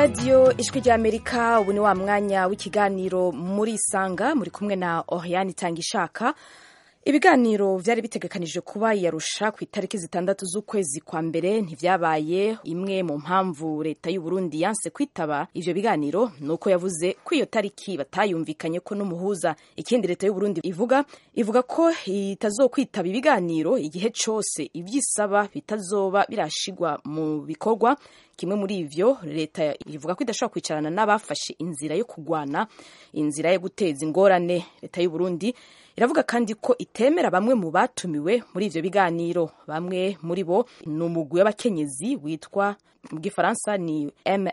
radiyo ijwi ry'amerika ubu ni wa mwanya w'ikiganiro muri isanga muri kumwe na oriane itanga ishaka ibiganiro byari bitegekanijwe kuba yarusha ku itariki zitandatu z'ukwezi kwa mbere ntivyabaye imwe mu mpamvu leta y'u Burundi yanse kwitaba ivyo biganiro nuko yavuze ko iyo tariki batayumvikanye ko n'umuhuza ikindi leta y'u Burundi ivuga ivuga ko itazokwitaba ibiganiro igihe cose ivyisaba bitazoba birashigwa mu bikorwa kimwe muri ivyo leta ivuga ko idashobora kwicarana n'abafashe inzira yo kugwana inzira yo guteza ingorane leta y'u Burundi iravuga kandi ko itemera bamwe mu batumiwe muri ivyo biganiro bamwe muri bo ni umugwi w'abakenyezi witwa mu gifaransa ni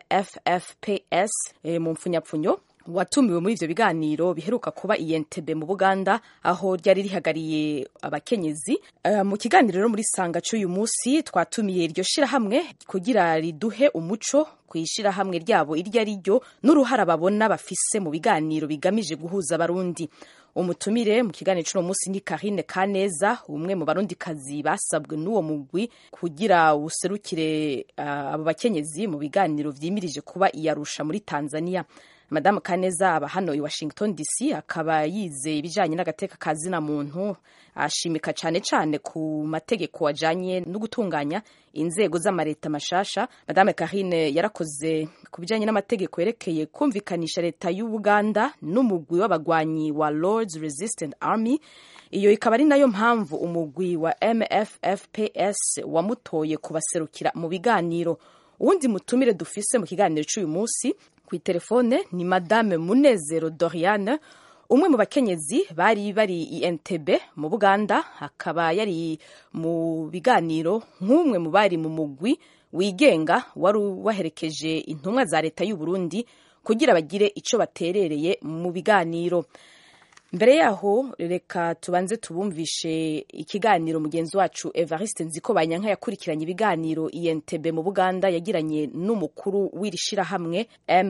mffps e, mu mpfunyapfunyo watumiwe muri ivyo biganiro biheruka kuba i Entebbe mu Buganda aho ryari rihagariye abakenyezi uh, mu kiganiro rero muri sanga c'uyu musi twatumiye iryo shirahamwe kugira riduhe umuco kwishirahamwe ryabo iryo ari ryo n'uruhara babona bafise mu biganiro bigamije guhuza abarundi umutumire mu kiganiro c'uno musi ni Karine Kaneza umwe mu barundikazi basabwe n'uwo mugwi kugira userukire uh, abo bakenyezi mu biganiro vyimirije kuba iyarusha muri Tanzania Madame Kaneza aba hano i Washington DC akaba yize ibijanye n'agateka ka zina muntu ashimika cane cane ku mategeko ajanye no gutunganya inzego z'amareta mashasha Madame Karine yarakoze ku bijanye n'amategeko yerekeye kumvikanisha leta y'Ubuganda n'umugwi w'abagwanyi wa Lords Resistance Army iyo ikaba ari nayo mpamvu umugwi wa MFFPS wamutoye kubaserukira mu biganiro uwundi mutumire dufise mu kiganiro c'uyu musi ku telefone ni madame munezero doriane umwe mu bakenyezi bari bari i Entebbe mu Buganda akaba yari mu biganiro nk'umwe mu bari mu mugwi wigenga wari waherekeje intumwa za leta y'u Burundi kugira bagire ico baterereye mu biganiro mbere yaho reka tubanze tubumvishe ikiganiro mugenzi wacu Evariste Nziko Banyanka yakurikiranye ibiganiro i Entebbe mu Buganda yagiranye n'umukuru w'iri shirahamwe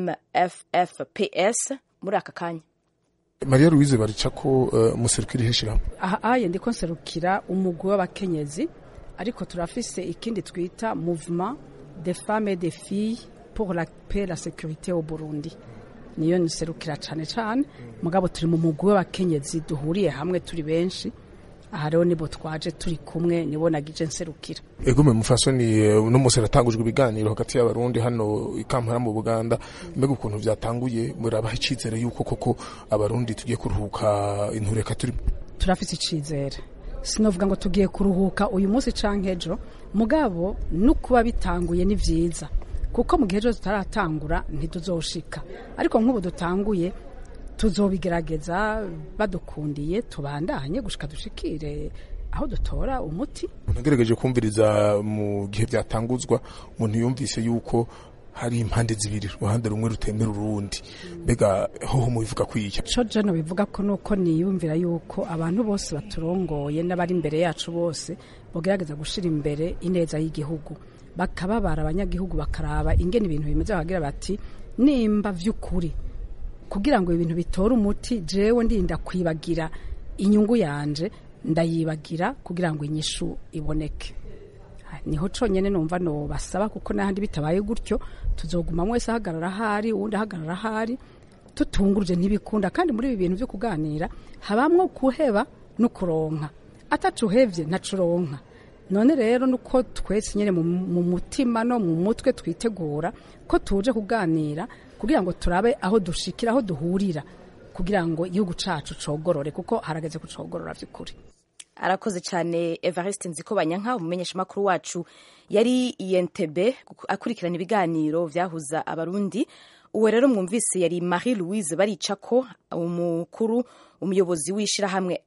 MFFPS muri aka kanya Maria Louise Baricako uh, muserukira iheshira aha aye ndiko nserukira umugwi w'abakenyezi ariko turafise ikindi twita mouvement des femmes et des filles pour la paix et la sécurité au Burundi niyo nserukira cane cane mugabo turi mu mugwi w'abakenyezi duhuriye hamwe turi benshi aha rero nibo twaje turi kumwe nibo nagije nserukira egome mufasoni no musi ratangujwe ibiganiro hagati y'abarundi hano ikampara mu Buganda mbega ukuntu vyatanguye murabaha icizere yuko koko abarundi tugiye kuruhuka intureka turi turafise icizere sinovuga ngo tugiye kuruhuka uyu munsi canke ejo mugabo no kuba bitanguye ni vyiza kuko mu gihe cyose tutaratangura ntituzoshika ariko nk'ubu dutanguye tuzobigerageza badukundiye tubandanye gushika dushikire aho dutora umuti nagerageje kumviriza mu gihe byatanguzwa umuntu yumvise yuko hari impande zibiri uruhande rumwe rutemera urundi mbega hoho mubivuga kwiya co jeno bivuga ko nuko niyumvira yuko abantu bose baturongoye n'abari imbere yacu bose bogerageza gushira imbere ineza y'igihugu bakababara abanyagihugu bakaraba ingene ibintu bimeze bakagira bati nimba vy'ukuri kugira ngo ibintu bitore umuti jewe ndinda kwibagira inyungu yanje ndayibagira kugira ngo inyishu iboneke niho conyene numva no basaba kuko n'ahandi bitabaye gutyo tuzoguma mwese ahagarara ahari uwundi ahagarara ahari tutunguruje ntibikunda kandi muri ibi bintu vyo kuganira habamwo kuheba no kuronka atacuhevye ntacuronka none rero nuko twese nyene mu mutima no mu mutwe twitegura ko tuje kuganira kugira ngo turabe aho dushikira aho duhurira kugira ngo igihugu cacu cogorore kuko harageze kucogorora vy'ukuri arakoze cyane Evariste Nziko Banyanka umumenyesha makuru wacu yari i Entebbe akurikirana ibiganiro vyahuza abarundi uwo rero mwumvise yari Marie Louise Baricako umukuru umuyobozi w'ishirahamwe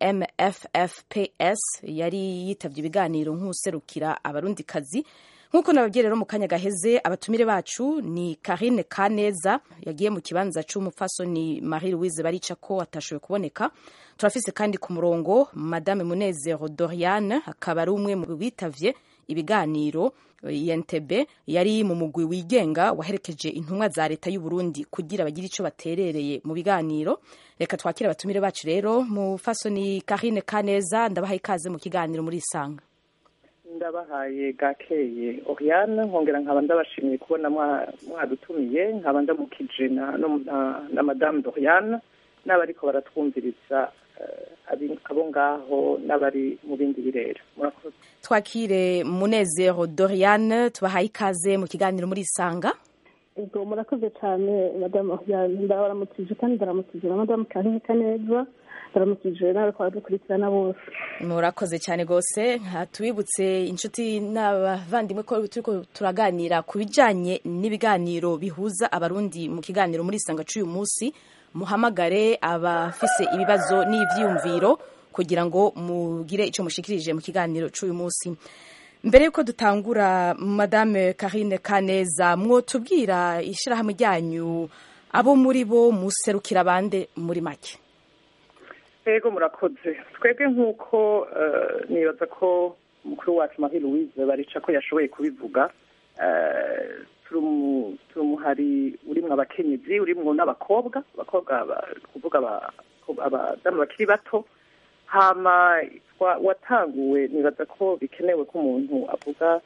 MFFPS yari yitavye ibiganiro nk'userukira abarundi kazi nk'uko nababwiye rero mu kanya gaheze abatumire bacu ni Karine Kaneza yagiye mu kibanza c'umupfasoni Marie Louise Baricako atashoboye kuboneka turafise kandi ku murongo Madame Munezero Doriane akaba ari umwe mu bitavye ibiganiro INTB yari mu mugwi wigenga waherekeje intumwa za leta y'u Burundi kugira bagire ico baterereye mu biganiro reka twakire abatumire bacu rero mu fasoni Karine Kaneza ndabaha ikaze mu kiganiro muri isanga ndabahaye gakeye Oriane nkongera nkaba ndabashimiye kubona mwadutumiye nkaba ndamukije na madame Doriane n'abariko baratwumviriza abo ngaho n'abari mu bindi birere murakoze twakire munezero Doriane tubahaye ikaze mu kiganiro muri isanga ubwo murakoze cyane madamu Oriane ndabaramukije kandi ndaramukije na madamu Karine Kaneza ndaramukije nawe kwa dukurikirana bose murakoze cyane rwose tubibutse inshuti n'abavandimwe ko turiko turaganira ku bijyanye n'ibiganiro bihuza abarundi mu kiganiro muri isanga cy'uyu munsi muhamagare abafise ibibazo n'ivyiyumviro kugira ngo mugire icyo mushikirije mu kiganiro cy'uyu munsi mbere yuko dutangura madame Karine Kaneza mwotubwira ishyirahamwe ryanyu abo muri bo muserukira bande muri make yego murakoze twebwe nk'uko nibaza ko umukuru wacu marie louise barica ko yashoboye kubivuga turi umuhari urimwo abakenyezi urimwo n'abakobwa abakobwa kuvuga abadamu bakiri bato hama watanguwe nibaza ko bikenewe ko umuntu avuga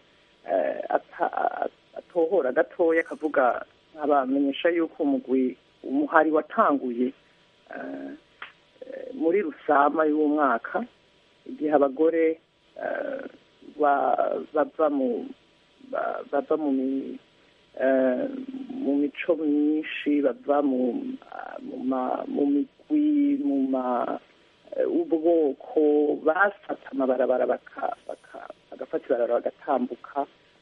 atohora gatoya akavuga nkabamenyesha yuko umugwi umuhari watanguye muri rusama y'umwaka igihe abagore bava mu bava mu mu mico myinshi bava mu migwi mu ubwoko bafata amabarabara bagafata ibarabara bagatambuka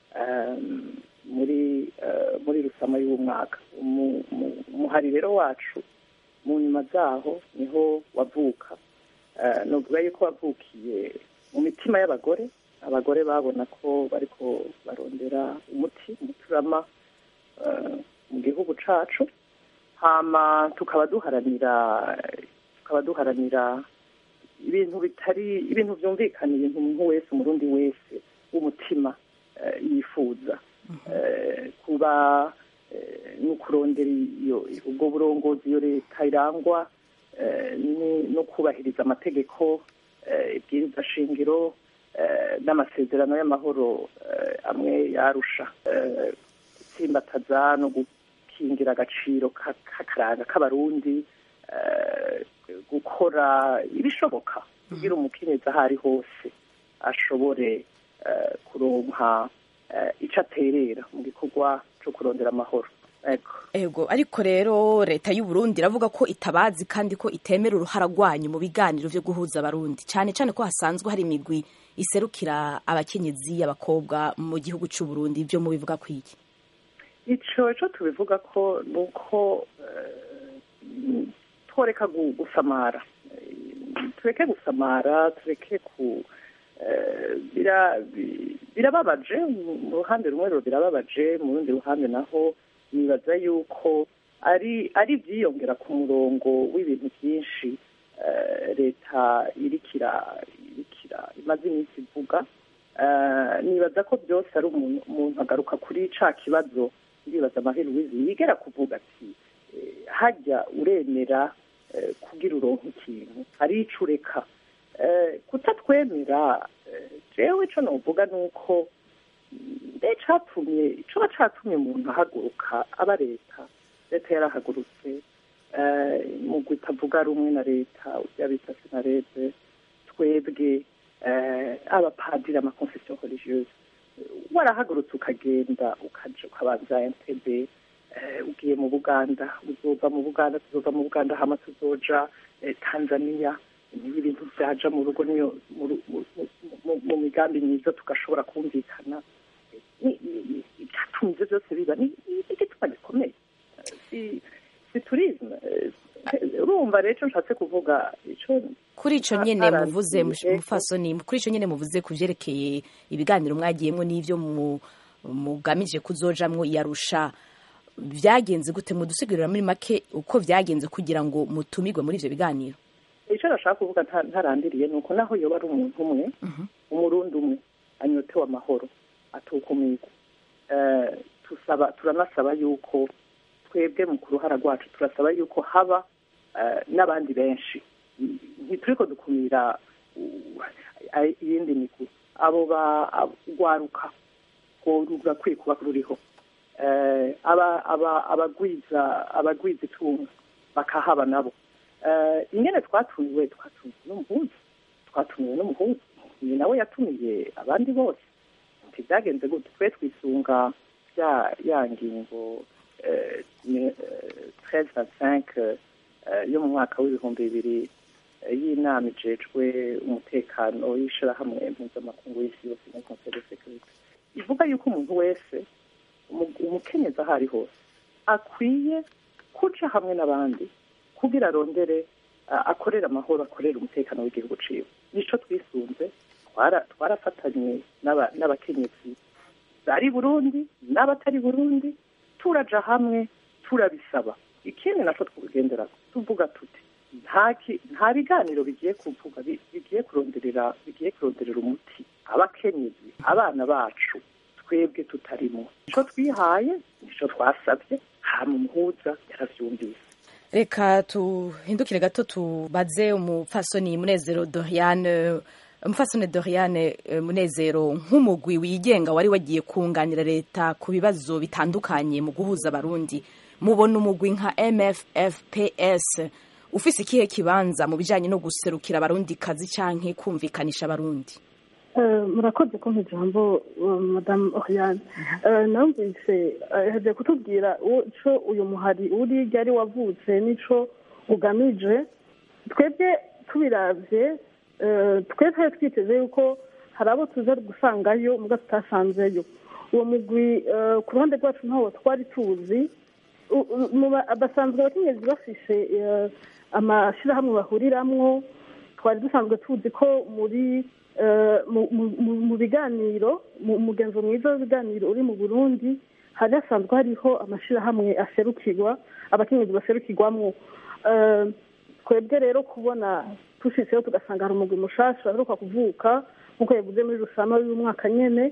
muri muri rusama y'umwaka umuhari rero wacu mu nyuma zaho niho wavuka nuvuga yuko wavukiye mu mitima y'abagore abagore babona ko bariko barondera umuti umuturama mu gihugu cacu hama tukaba duharanira tukaba duharanira ibintu bitari ibintu vyumvikana ibintu umuntu wese umurundi wese w'umutima yifuza kuba no kurondera ubwo burongozi iyo leta irangwa no kubahiriza amategeko ibwiriza shingiro n'amasezerano y'amahoro amwe yarusha gutsimbataza no gukingira agaciro k'akaranga k'abarundi gukora ibishoboka kugira umukenyezi aho ari hose ashobore kuronka icyo aterera mu gikorwa cyo kurondera amahoro ego ariko rero leta y'u Burundi iravuga ko itabazi kandi ko itemera uruhara rwanyu mu biganiro byo guhuza abarundi cyane cyane ko hasanzwe hari imigwi iserukira abakenyezi abakobwa mu gihugu cy'u Burundi ibyo mubivuga ku iki icyo cyo tubivuga ko ni uko tworeka gusamara tureke gusamara tureke ku birababaje mu ruhande rumwe rero birababaje mu rundi ruhande naho nibaza yuko ari ari ibyiyongera ku murongo w'ibintu byinshi leta irikira irikira imaze iminsi ivuga nibaza ko byose ari umuntu agaruka kuri ca kibazo ndibaza amahera wizi yigera kuvuga ati hajya uremera kugira uronka ikintu hari ico ureka kutatwemera jewe ico novuga ni uko mbe catumye coba catumye umuntu ahaguruka aba leta leta yarahagurutse mugwi itavuga rumwe na leta urya bita senarede twebwe abapadiri amakonfesiyo religieuse warahagurutse ukagenda ukaja ukabanza entebe ugiye mu buganda uzova mu buganda tuzova mu buganda hama tuzoja tanzania niyo ibintu vyaja mu rugo niyo mu migambi myiza tugashobora kumvikana icyatumye ivyo byose biba ni igituma gikomeye si turisme urumva rero icyo nshatse kuvuga ico kuri ico nyene muvuze mufasoni kuri ico nyene muvuze ku vyerekeye ibiganiro mwagiyemwo n'ivyo mugamije kuzojamwo iyarusha vyagenze gute mudusigurira muri make uko vyagenze kugira ngo mutumirwe muri ivyo biganiro icyo nashaka kuvuga ntarandiriye ni uko naho yoba ari umuntu umwe umurundi umwe anyotewe amahoro atukumirwa tusaba turanasaba yuko twebwe mu ku ruhara rwacu turasaba yuko haba n'abandi benshi ntituriko dukumira ay- iyindi migwi abo bagwaruka rurakwiye kuba ruriho Eh, aba- aba- abagwiza abagwiza itunga bakahaba nabo Eh, ingene twatumiwe twatumiwe n'umuhuza twatumiwe n'umuhuza ni nawe yatumiye abandi bose ntibyagenze gute twe twisunga ya ya ngingo treize na cinq yo mu mwaka w'ibihumbi bibiri eh, y'inama ijejwe umutekano y'ishirahamwe mpuzamakungu y'isi yose muri conseil de sécurité ivuga yuko umuntu wese umu- umukenyezi aho ari hose akwiye kuca hamwe n'abandi kugira arondere a- akorere amahoro akorere umutekano w'igihugu ciwe nico twisunze twara- twarafatanye n'aba- n'abakenyezi bari burundi n'abatari burundi turaja hamwe turabisaba ikindi naco twugendera tuvuga tuti nta ki- nta biganiro bigiye kuvuga bi- bigiye kuronderera bigiye kuronderera umuti abakenyezi abana bacu twebwe tutarimo nico twihaye nico twasabye hama umuhuza yaravyumvise reka tuhindukire gato tubaze umupfasoni munezero doriane umupfasoni doriane eh, munezero nk'umugwi wigenga wari wagiye kunganira leta ku bibazo bitandukanye mu guhuza abarundi mubona umugwi nka mffps ufise ikihe kibanza mu bijanye no guserukira abarundi kazi canke kumvikanisha abarundi Eh, murakoze kumpa ijambo uh, madamu oriane Eh, numvise eh, yaje kutubwira uwo- ico uyu muhari uri ryari wavutse n'ico ugamije twebwe tubiravye eh, twe twari twiteze yuko hari abo tuza gusangayo muga tutasanzeyo uwo mugwi eh, ku ruhande rwacu ntawo twari tuzi U- u- mu ba- basanzwe abakenyezi bafise eh, amashirahamwe bahuriramwo twari dusanzwe tuzi ko muri eh, mu- mu- mu- mu biganiro mu mugenzo mwiza w'ibiganiro uri mu burundi hari hasanzwe hariho amashirahamwe aserukirwa abakenyezi baserukirwamwo Eh, twebwe rero kubona tushitseho tugasanga hari umugwi mushasha aheruka kuvuka nk'uko yavuze muri rusama y'umwaka nyene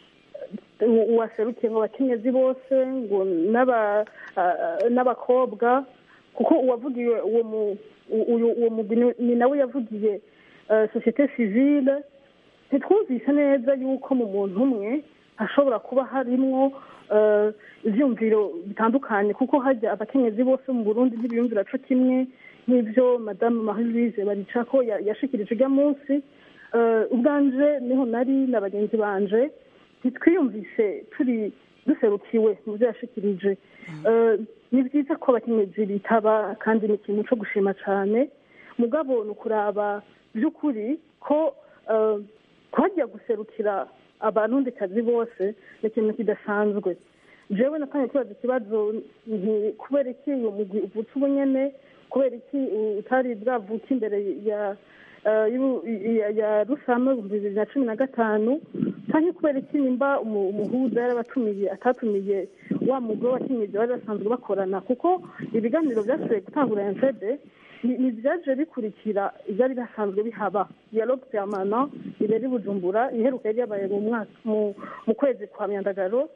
waserukiye ngo abakenyezi bose ngo n'aba- ah, n'abakobwa kuko uwavugiye uwo mu- u- uyu- uwo mugwi ni- ni nawe yavugiye eh, societe civile ntitwumvise neza yuko mu muntu umwe hashobora kuba harimwo eh, ivyumviro bitandukanye kuko hajya abakenyezi bose mu burundi ntibiyumvira co kimwe nk'ivyo madamu marie louise baricako ya- yashikirije urya munsi Eh, ubwanje niho nari na bagenzi banje ntitwiyumvise turi duserukiwe mu byo yashikirije Eh, ni byiza ko abakenyezi bitaba kandi ni ikintu co gushima cane mugabo ni ukuraba by'ukuri ko eh, twajya guserukira abarundikazi bose ni ikintu kidasanzwe jewe natangiye kubaza ikibazo nti kubera iki uwo mugwi uvutse ubu nyene kubera iki utari bwavuka imbere ya eh, y'u- ya- ya rusama ibihumbi bibiri na cumi na gatanu canke kubera iki nimba umu- umuhuza yarabatumiye atatumiye wa mugwi w'abakenyezi bari basanzwe bakorana kuko ibiganiro vyashoboye gutangura entebe ni- ni vyaje bikurikira ivyari bisanzwe bihaba dialogue permanent ibera i bujumbura iheruka yari yabaye mu mwaka mu- mu kwezi kwa myandagaro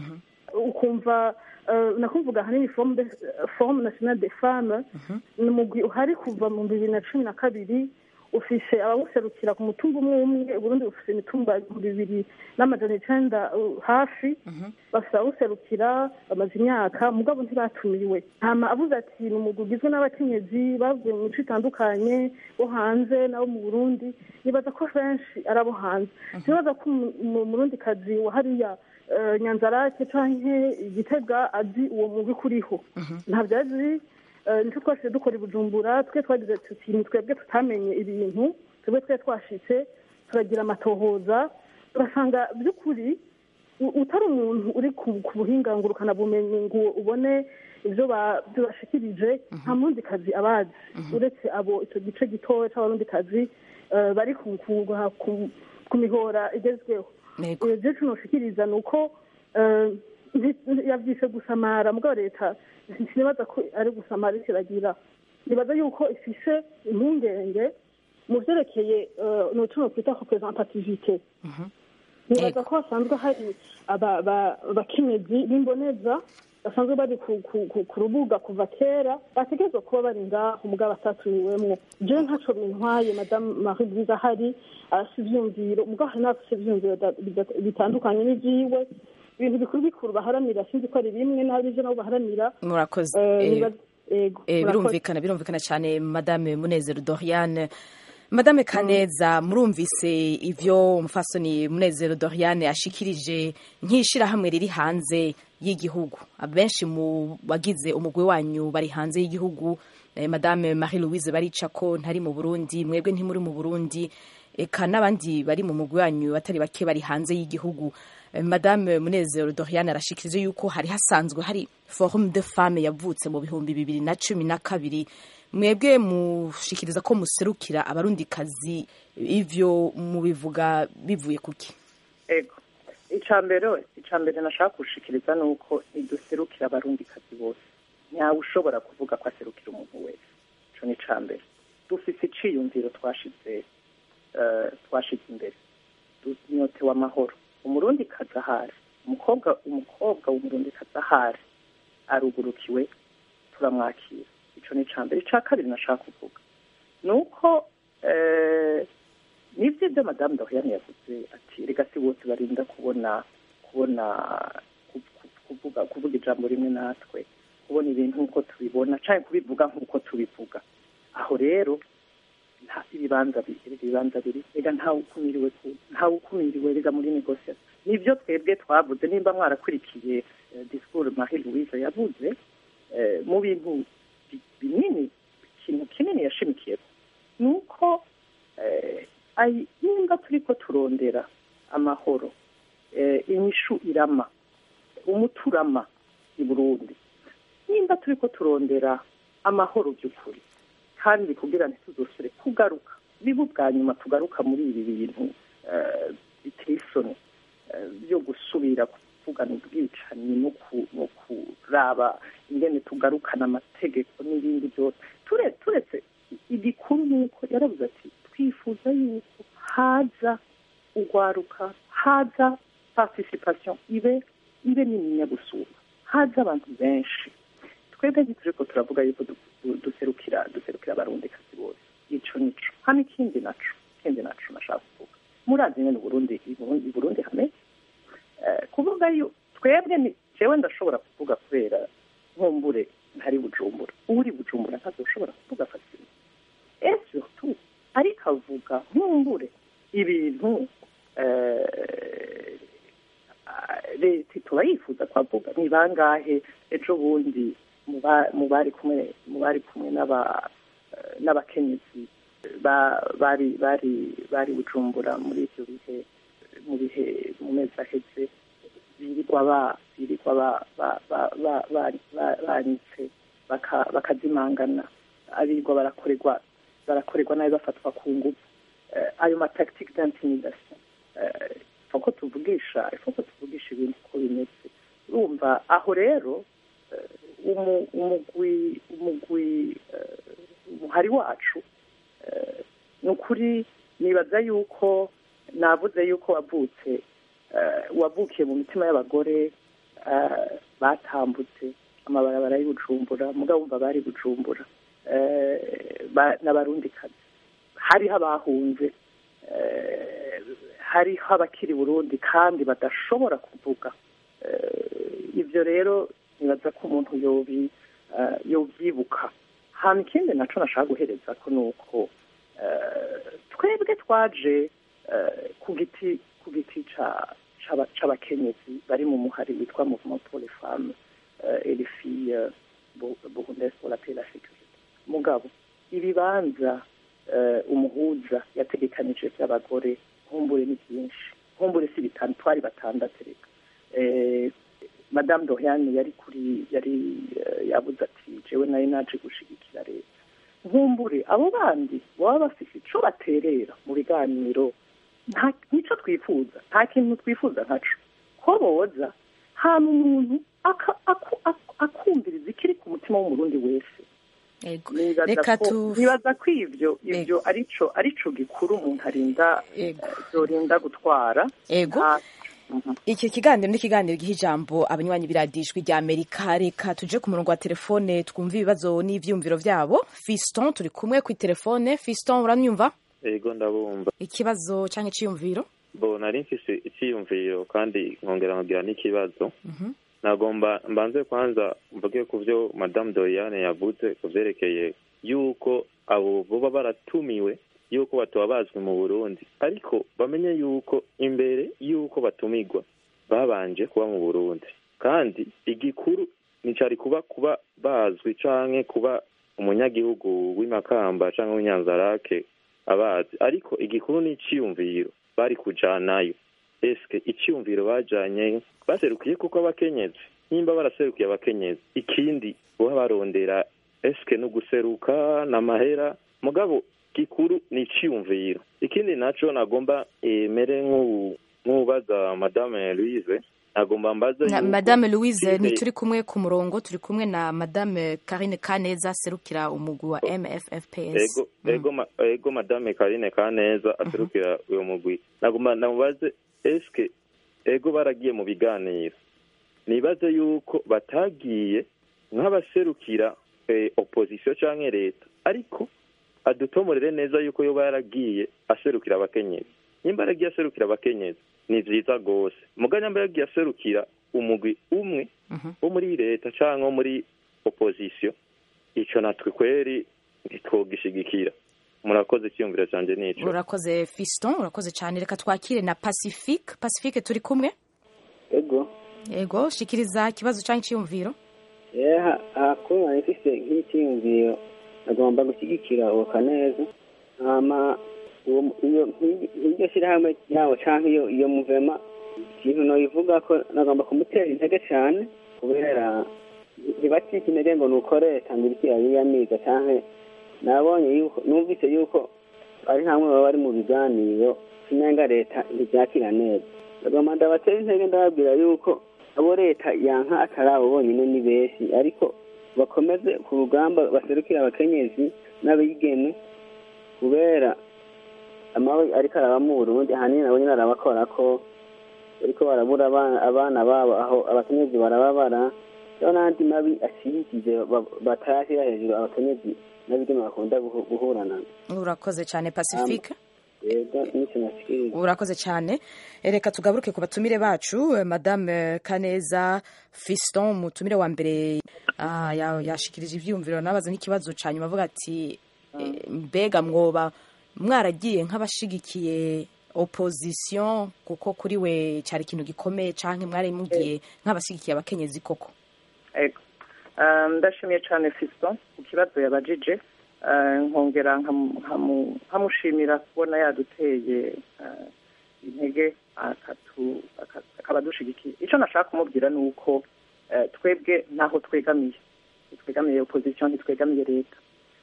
ukumva eh, nakumvuga ahanini forum de- forum national de femmes ni umugwi uhari kuva mu bibiri na cumi na kabiri ufise abawuserukira ku mutumba umwe umwe uburundi bufise imitumba ibihumbi bibiri n'amajana icenda uh, hafi bafise abawuserukira bamaze imyaka mugabo ntibatumiwe hama avuze ati ni umugwi ugizwe n'abakenyezi bavuye mu mico itandukanye bo hanze nabo mu burundi nibaza ko benshi ari abo hanze nibaza ko umu- umu- umurundikazi wa hariya eh, nyanzarake canke igitega azi uwo mugwi kuriho ntabyo azi eh, nicyo twashije dukora i bujumbura twe twagize tuti ni twebwe tutamenye ibintu twebwe twe twashitse turagira amatohoza turasanga by'ukuri u- utari umuntu uri ku ku buhinga ngurukanabumenyi ngo ubone ibyo ba- ibyo bashikirije nta mundi kazi abazi uretse abo icyo gice gitoya c'abarundi kazi eh, bari ku- ku- ku- ku mihora igezweho Yego. ibyo byinshi noshikiriza ni uko eh, nti- yavyise gusamara mugabo leta sinibaza ko ari gusamara ariko iragira nibaza yuko ifise impungenge mu vyerekeye eh, noco nokwita representativite nibaza ko hasanzwe hari aba- ba- abakenyezi b'imboneza basanzwe bari ku, ku, ku, ku rubuga kuva kera bategerezwa kuba bari ngaho mugabo batatumiwemwo jewe ntaco bintwaye madamu marie louise ahari arasa ivyumviro mugabo hari n'abafise ivyumviro da- bida- bitandukanye n'ivyiwe ibintu bikuru bikuru baharanira sinzi ko ari bimwe n'abivyo nabo baharanira murakoze Eh, Eh, nibaza- yego, Eh, murakoze. birumvikana birumvikana cyane madame munezero doriane madame kaneza murumvise ivyo umufasoni munezero doriane ashikirije nk'ishirahamwe riri hanze y'igihugu abenshi mu bagize umugwi wanyu bari hanze y'igihugu eh, madame marie louise barica ko ntari mu burundi mwebwe ntimuri mu burundi eka n'abandi bari mu mugwi wanyu batari bake bari hanze y'igihugu Eh, madame munezero doriane arashikirije yuko hari hasanzwe hari forum de femme yavutse mu bihumbi bibiri na cumi na kabiri mwebwe mushikiriza ko muserukira abarundikazi ivyo mubivuga bivuye kuki ego icya mbere icya mbere nashaka gushikiriza ni uko ntiduserukira abarundikazi bose ntawe ushobora kuvuga ko aserukira umuntu wese icyo ni icya mbere dufise iciyumviro twashize eh, twashize imbere dunyotewe amahoro umurundi kazi ahari umukobwa umukobwa w'umurundi kazi ahari arugurukiwe turamwakira icyo ni icya mbere icya kabiri nashaka kuvuga ni uko eh, nibyo ibyo madamu dahuyane yavuze ati reka si bose barinda kubona kubona ku- ku- kuvuga kuvuga ijambo rimwe natwe kubona ibintu nk'uko tubibona cyangwa kubivuga nk'uko tubivuga aho rero nta ibibanza bibiri ibibanza biri rega ntawe ukumiriwe ku- ntawe ukumiriwe rega muri negosiyasiyo nibyo twebwe twavuze nimba mwarakurikiye eh, disikuru marie louise yavuze eh, mu bintu bi- binini ikintu kinini yashimikiyeho ni uko eh, ai- nimba turiko turondera amahoro eh, inyishu irama umuturama i burundi nimba turiko turondera amahoro by'ukuri kandi kugira ntituzosure kugaruka biba ubwa nyuma tugaruka muri ibi bintu eh, biteye isoni eh, byo gusubira kuvugana ubwicanyi no ku- no kuraba ingene tugarukana amategeko n'ibindi byose Ture- turetse igikuru ni uko yaravuze ati twifuza yuko haza urwaruka haza participation ibe ibe nininya gusumba haza abantu benshi twebwe ntituriko turavuga yuko du- du- duserukira duserukira abarundikazi bose ico nico hano ikindi naco ikindi naco nashaka kuvuga murazi nyene uburundi i Burundi- i burundi hameze Eh, kuvuga yo twebwe ni jewe ndashobora kuvuga kubera nkumbure ntari bujumbura uri bujumbura ntazoshobora kuvuga fasima et surtout ariko avuga nkumbure ibintu eh, ah, leta tuba yifuza kwavuga ni bangahe ejo bundi mu ba- mu bari kumwe mu bari kumwe n'aba eh, n'abakenyezi ba- bari bari bari bujumbura muri ivyo bihe mu bihe mu mezi aheze birirwa ba birirwa ba ba ba ba ba- ba- banitse baka- bakazimangana abirirwa barakorerwa barakorerwa nabi bafatwa ku ngufu Eh, ayo matactique d'intimidation Eh, ifoko tuvugisha ifoko tuvugisha ibintu uko bimeze urumva aho rero eh, umu- umugwi umugwi eh, umuhari wacu eh, ni ukuri nibaza yuko navuze yuko wavutse eh, wavukiye mu mitima y'abagore eh, batambutse amabarabara y'ubujumbura mugabo wumva bari bujumbura eh, ba- n'abarundikazi hariho abahunze eh, hariho abakiri burundi kandi badashobora kuvuga Eh, ibyo rero nibaza ko umuntu yobi eh, yobyibuka hama ikindi naco nashaka guhereza ko ni uko eh, twebwe twaje eh, ku giti ku giti ca- c'aba- c'abakenyezi bari mu muhari witwa mouvement pour les femmes euh, et les filles euh, bu- burundaises pour la paix et la sécurité mugabo ibibanza eh, umuhuza yategekanije by'abagore nkumbure ni byinshi nkumbure si bitanu twari batandatu reka eh, madame doriane yari kuri yari eh, yabuze ati jewe nari naje gushigikira leta nkumbure abo bandi baba bafise ico baterera mu biganiro nta nico twifuza nta kintu twifuza ntaco ko boza hama umuntu aka- aku- aku- akumviriza ikiri ku mutima w'umurundi wese Ego. nibaza reka ko tu nibaza ko ivyo ivyo arico arico gikuru umuntu arinda Ego. eh, yorinda gutwara Ego. Nta- iki kiganiro ni ikiganiro giha ijambo abanywanyi biradijwi rya amerika reka tuje ku murongo wa telefone twumve ibibazo n'ivyumviro vyabo fiston turi kumwe ku telefone fiston uranyumva ego ndabumva ikibazo canke iciyumviro bo nari mfise icyiyumviro kandi nkongera nkagira n'ikibazo nagomba mbanze kwanza mvuge ku byo madamu doriane yavuze ku byerekeye yuko abo boba baratumiwe yuko batoba bazwi mu burundi ariko bamenye yuko imbere yuko batumigwa babanje kuba mu burundi kandi igikuru nicari kuba kuba bazwi canke kuba umunyagihugu w'imakamba canke w'inyanzarake abazi ariko igikuru ni iciyumviro bari kujanayo eske iciyumviro bajanye baserukiye kuko abakenyezi nimba baraserukiye abakenyezi ikindi boba barondera eske no guseruka n'amahera mugabo gikuru ni iciyumviro ikindi naco nagomba emere nk'ubaza madame louise nagomba mbaze Na- yuko madame louise Turizeye- ntituri kumwe ku murongo turi kumwe na madame karine kaneza aserukira umugwi wa mffps ego ego ma- ego madame karine kaneza aserukira uyo mugwi nagomba namubaze eske ego baragiye mu biganiro nibaze yuko batagiye nk'abaserukira eh, opposition canke leta ariko adutomorere neza yuko yoba yaragiye aserukira abakenyezi nimba yaragiye aserukira abakenyezi ni vyiza gose muga nyamba yagiye aserukira umugwi umwe wo muri leta canke wo muri opposition ico natwe kweri ntitwogishigikira murakoze icyiyumviro canje nico urakoze fiston urakoze cyane reka twakire na pacifique pacifique turi kumwe ego ego shikiriza ikibazo canke iciyumviro yeha hakuru nari mfise nk'icyiyumviro agomba gushyigikira uwo kaneza hama uwo iyo nk'iryo shyirahamwe ryabo canke iyo iyo muvema ikintu noyivuga ko nagomba kumutera intege cane kubera ntibacike intege ngo nuko leta ngo iriko irabiyamiga canke nabonye yuko numvise yuko ari hamwe baba bari mu biganiro sinenga leta ntibyakira neza agomba ndabatera intege ndababwira yuko abo leta yanka atari abo bonyine ni benshi ariko bakomeze ku rugamba baserukira abakenyezi n'abigeme kubera amabi ariko araba mu burundi ahanini nabo nyine arabakora ko ariko barabura abana abana babo aho abakenyezi barababara rero n'andi mabi ashyigikiye batarashyira hejuru abakenyezi n'abigeme bakunda guhu- guhura nabo urakoze cyane pacifique rero n'icyo nashikiriza urakoze cyane reka tugaruke ku batumire bacu eh, madame kaneza fiston umutumire wa mbere ah, ya- yashikirije ivyiyumviro nabaza n'ikibazo ca nyuma avuga ati eh, mbega mwoba mwaragiye nk'abashigikiye opposition kuko kuri we cyari ikintu gikomeye canke mwari mugiye nk'abashigikiye abakenyezi koko ego Ah, ndashimiye cyane fiston ku kibazo yabajije Ah, nkongera nkamu- nkamu- nkamushimira kubona yaduteye ah, intege akatu- aka- akaba adushigikiye icyo nashaka kumubwira ni uko eh, twebwe ntaho twegamiye ntitwegamiye opposition ntitwegamiye leta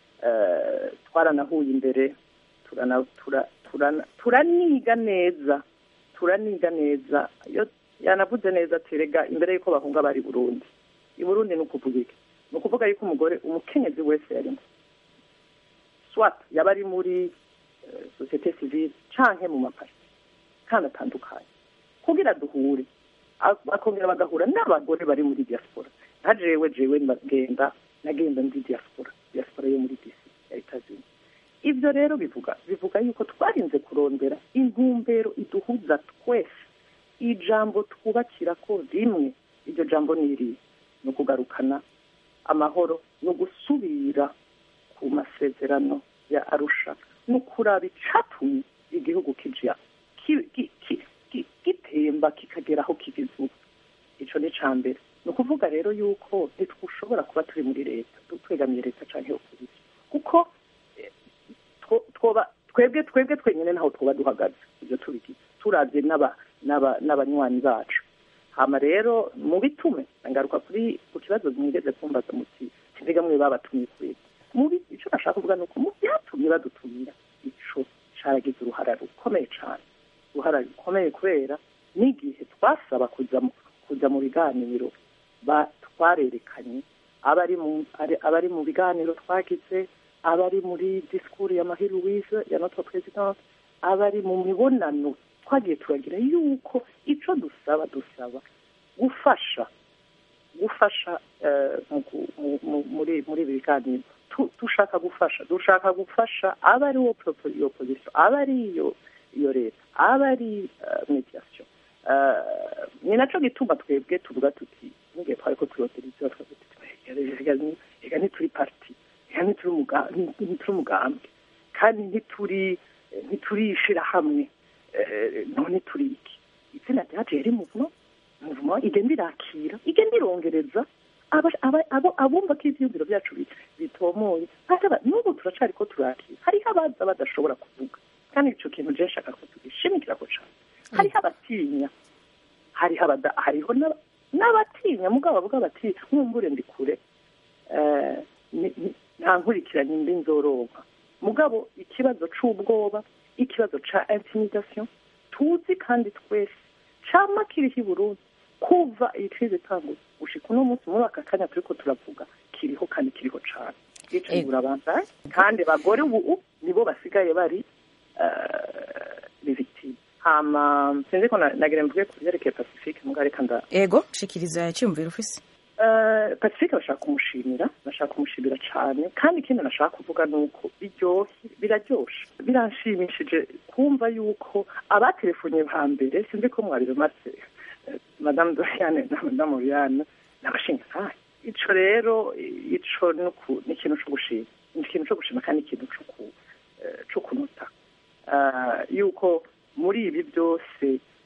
Eh, twaranahuye imbere turana- tura- turana- turaniga neza turaniga neza iyo yanavuze neza ati rega imbere y'uko bahunga bari burundi i burundi ni ukuvuga iki ni ukuvuga yuko umugore umukenyezi wese yarimo swat yaba ari muri eh, sosiyete sivile canke mu mapari kandi atandukanye kugira duhure a- bakongera bagahura n'abagore bari muri diaspora nka jewe jewe ndagenda nagenda ndi diaspora diaspora yo muri dc ya etazini ibyo rero bivuga bivuga yuko twarinze kurondera intumbero iduhuza twese ijambo twubakira ko rimwe iryo jambo ni iriya ni ukugarukana amahoro no gusubira ku masezerano ya arusha no kuraba icatumye igihugu kija ki- ki- ki- ki- gitemba kikagera aho kigeze ubu ico ni ca mbere ni ukuvuga rero yuko ntitwushobora kuba turi muri leta twegamiye leta canke opposition kuko eh, two- twoba twebwe twebwe twenyine naho twoba duhagaze ibyo tubigize turabye n'aba- n'aba- n'abanywanyi bacu hama rero mu bitume ngaruka kuri ku kibazo mwigeze kumbaza muti mbega mwe babatumye kuri mu bi- ico nashaka kuvuga ni uko mu byatumye badutumira ico caragize uruhara rukomeye cane uruhara rukomeye kubera n'igihe twasaba kuja mu kuja mu biganiro ba twarerekanye abari mu ari- abari mu biganiro twagize abari muri disikuru ya Marie Louise ya notre présidente abari mu mibonano twagiye turagira yuko icyo dusaba dusaba gufasha gufasha muri muri ibi biganiro dushaka gufasha dushaka gufasha aba ari wo iyo pozisiyo aba ari iyo iyo leta aba ari mediyasiyo ni nacyo gituma twebwe tuvuga tuti n'igihe twari ko turotiriza reka ntituri pariti reka ntituri umugambwe kandi ntituri ntiturishira hamwe none turi iki izina ryacu riri muvumo muvumo igenda irakira igenda irongereza abumva ko ibyiyumviro byacu bitomoye n'ubu turacari ko turakira hariho abaza badashobora kuvuga kandi icyo kintu je nshaka ko tugishimikira ko cane hariho abatinya hariho hariho n'abatinya mugabo bavuga bati nkumbure ndi kure nta nkurikiranye mbi nzoronka mugabo ikibazo c'ubwoba ikibazo ca intimidation tuzi kandi twese cama kiriho i burundi kuva iyi krize itanguye gushika uno munsi muri aka kanya turiko turavuga kiriho kandi kiriho cane ico burabandaye kandi bagore ubu nibo basigaye bari bivitime hama sinzi ko nagira mvuge ku vyerekeye pacifique muga reka nda ego shikiriza icyumviro ufise pacifique bashaka kumushimira bashaka kumushimira cyane kandi ikindi nashaka kuvuga ni uko biryoshye biraryoshe biranshimishije kumva yuko abatelefone ba mbere sinzi ko mwabirumatse madamu doriane na madamu oriane n'abashingakanyi ico rero ico ni ikintu co gushima ni ikintu co gushima kandi ikintu co kunuta yuko muri ibi byose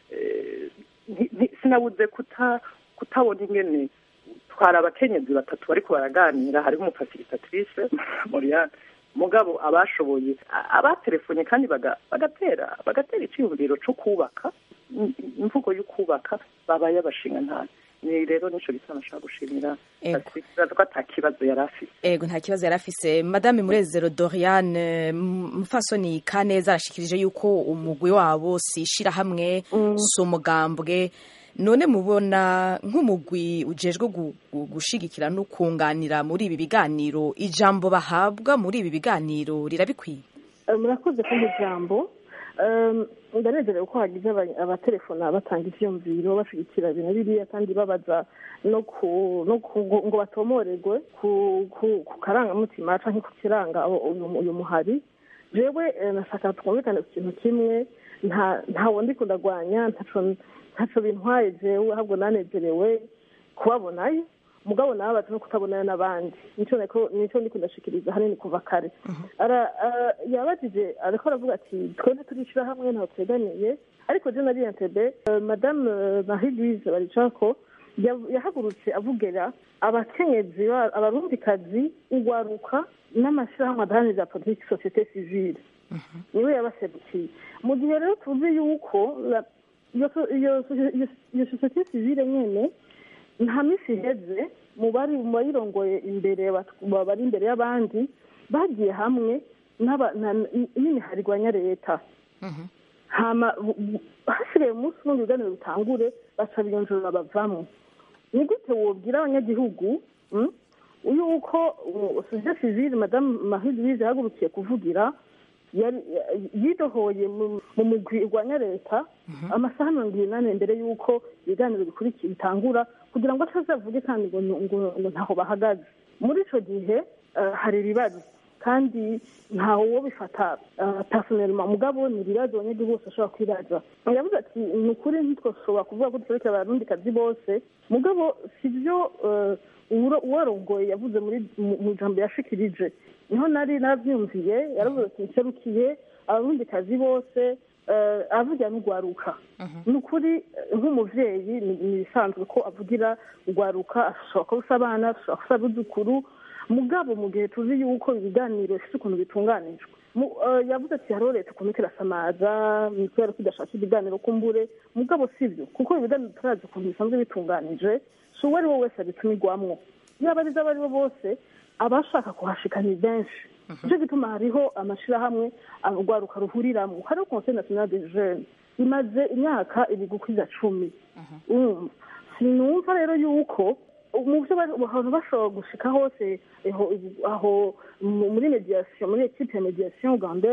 sinabuze kutabona ingene twari abakenyezi batatu bariko baraganira hariho umufasilitatrise moriane mugabo abashoboye abatelefone kandi bagatera bagatera icyiyumviro cyo kubaka imvugo yo kubaka babaye abashinga ntari ni rero nico gisa nashaka gushimira ko ata kibazo yari afise ego nta kibazo yari afise madame murezero doriane mufasoni kaneza arashikirije yuko umugwi wabo si ishirahamwe si umugambwe none mubona nk'umugwi ujejwe gushigikira no kunganira muri ibi biganiro ijambo bahabwa muri ibi biganiro rirabikwiye murakoze ko ijambo ndanezerewe ko hagize abatelefona batanga ivyumviro bashigikira ibintu biriya kandi babaza no ngo batomorerwe ku karangamutima canke ku kiranga uyu muhari jewe nashaka twumvikane ku kintu kimwe ntawo ndiko ndagwanya ntaco bintwaye jewe ahubwo nanezerewe kubabonayo mugabo nababaza no kutabonana n'abandi nico nico ndiko ndashikiriza hanini kuva kare yabajije ariko aravuga ati twebwe turishira hamwe ntaho tweganiye ariko je nari entebe madame marie louise baricako yahagurutse avugira abakenyezi abarundikazi ugwaruka n'amashirahamwe adaharanira politiki societe civile niwe yabaserukiye mu gihe rero tuzi yuko iyo sosiyete civile nyene nta minsi iheze mu bari mu bayirongoye imbere bari imbere y'abandi bagiye hamwe n'imiharigwanya leta hama hasigaye umunsi umwe ibiganiro bitangure baca biyonjorora bavamo ni gute wobwira abanyagihugu yuko sosiyete civile madamu marie louise yahagurukiye kuvugira yidohoye mu mugwi urwanya leta amasaha mirongo inani mbere y'uko ibiganiro bikurikiye bitangura kugira ngo atazavuge kandi ngo ntaho bahagaze muri icyo gihe hari ibibazo kandi ntawe wo bifata personelma mugabo ni ibibazo abanyagihugu bose bashobora kwibaza yavuze ati ni ukuri ntitwashobora kuvuga ko duserekera abarundikazi bose mugabo si byo uwarongoye yavuze mu ijambo yashikirije niho nari narabyumviye yaravuze ati nserukiye abarundikazi bose avugira n'ugwaruka ni ukuri nk'umuvyeyi ni ibisanzwe ko avugira ugwaruka ashobora kuba usa abana ashobora kuba abuzukuru mugabo mu gihe tuzi yuko ibiganiro bifite ukuntu bitunganijwe yavuze ati hariho leta ukuntu kirasamaza kubera ko idashaka ibiganiro kumbure mugabo si byo kuko ibiganiro turazi ukuntu bisanzwe bitunganije si uwo ari we wese abitumirwamwo yaba ari abo ari bo bose abashaka kuhashika ni benshi nicyo gituma hariho amashirahamwe urwaruka ruhuriramo hariho conseil national de jeune imaze imyaka ibigukwiza cumi sinumva rero yuko mu byo abantu bashobora gushika hose aho muri mediation muri equipe ya mediation ugandaise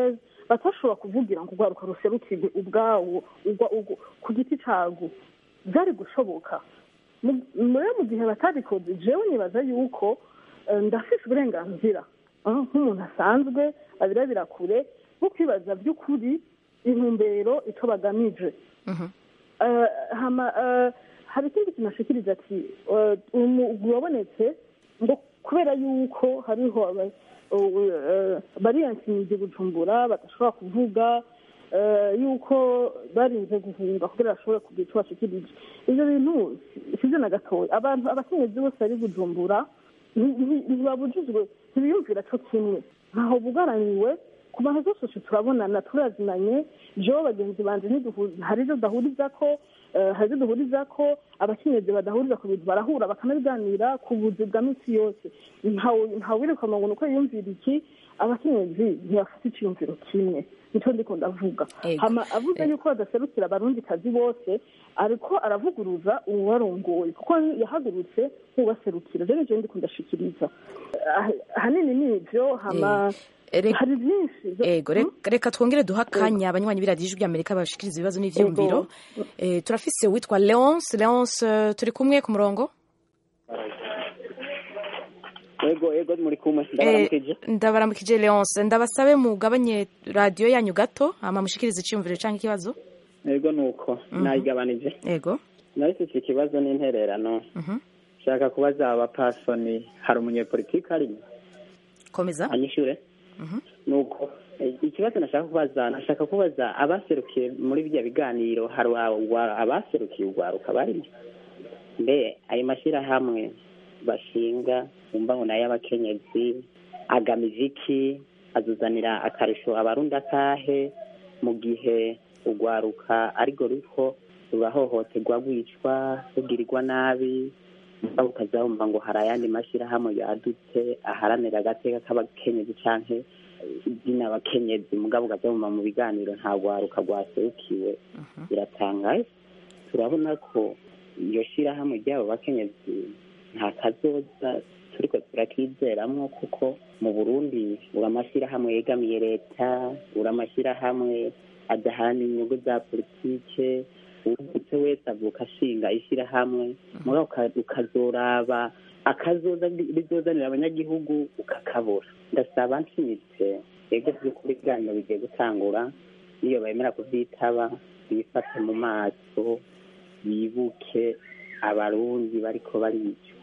batashobora kuvugira ngo urwaruka ruserukirwe ubwawo ugwa- ugwa- ku giti cago byari gushoboka Mu- rero mu gihe batabikoze jewe nibaza yuko eh, ndafise uburenganzira ah, nk'umuntu asanzwe abirabira kure nko kwibaza by'ukuri intumbero ico bagamije Eh, hama eh, hari ikindi kintu ashikirije ati eh, umugwi wabonetse ngo kubera yuko hariho aba- eh, bariyansinije bujumbura badashobora kuvuga eh, yuko barinze guhunga kugira bashobore kugira ico bashikirije ivyo bintu sivyo na gatoya abantu abakenyezi bose bari bujumbura nti- nti- ntibabujijwe ntibiyumvira co kimwe ntaho bugaraniwe ku bantu zose turabonana turazinanye jewe bagenzi banje ntiduhu- hari ivyo dahuriza ko eh, hari ivyo duhuriza ko abakenyezi badahuriza ku bintu barahura bakanabiganira ku buzi bwa minsi yose ntawe ntawirukanwa ngo nuko yiyumvira iki abakenyezi ntibafite iciyumviro kimwe nico ndiko ndavuga Ego. hama avuze yuko badaserukira abarundikazi bose ariko aravuguruza uwarongoye kuko yahagurutse nk'ubaserukira rero ivyo ndiko ndashikiriza Ah- ahanini ni ivyo hama Eh, reka- hari byinshi byo- ego reka- reka twongere duha akanya abanywanyi b'iradiyo ijwi ry'amerika bashikiriza ibibazo n'ivyiyumviro Eh, turafise uwitwa leonce leonce eh, turi kumwe ku murongo ego ego muri kumwe Eh, ndabaramukije ndabaramukije leonce ndabasabe mugabanye radiyo yanyu gato hama mushikirize iciyumviro canke ikibazo ego nuko nayigabanije ego narifise ikibazo n'intererano Mhm. nshaka kubaza abapasoni hari umunyepolitiki arimo komeza anyishure nuko eh, ikibazo nashaka kubaza nashaka kubaza abaserukiye muri bya biganiro hari wa- abaserukiye urwaruka barimo mbe ayo mashyirahamwe bashinga wumva ngo nayo abakenyezi agamije iki azuzanira akarusho abarundi akahe mu gihe urwaruka arirwo ruriko rurahohoterwa rwicwa rugirirwa nabi mugabo ukazabumva ngo hari ayandi mashyirahamwe yadutse aharanira agateka k'abakenyezi canke izina abakenyezi mugabo ukazabumva mu biganiro nta rwaruka rwaserukiwe biratangaje turabona ko iyo shyirahamwe ry'abo bakenyezi nta kazoza turiko turakizeramwo kuko mu burundi uri amashyirahamwe yegamiye leta uri amashyirahamwe adaharanira inyungu za politike uwuvutse wese avuka ashinga ishyirahamwe mugabo uka- ukazoraba akazoza rizozanira abanyagihugu ukakabura ndasaba nshimitse ego by'ukuri ibiganiro bigiye gutangura niyo bemera kuvyitaba bifate mu maso bibuke abarundi bariko baricwa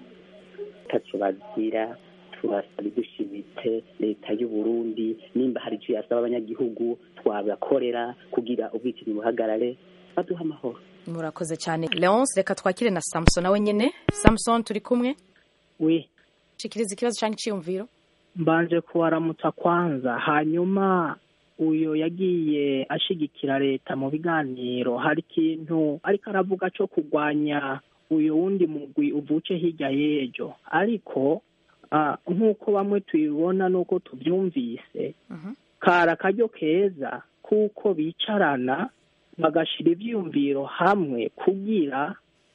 taco bazira turasaba dushimitse leta y'uburundi nimba hari ico yasaba abanyagihugu twabakorera kugira ubwicanyi buhagarare baduha amahoro murakoze cyane leonce reka twakire na samson nawe nyene samson turi kumwe we shikiriza ikibazo canke iciyumviro mbanje kuwaramutsa kwanza hanyuma uyo yagiye ashigikira leta mu biganiro hari ikintu ariko aravuga cyo kurwanya uyo wundi mugwi uvuce hirya y'ejo ariko ah, nk'uko bamwe tubibona n'uko tubyumvise kari akaryo keza kuko bicarana bagashira ivyiyumviro hamwe kugira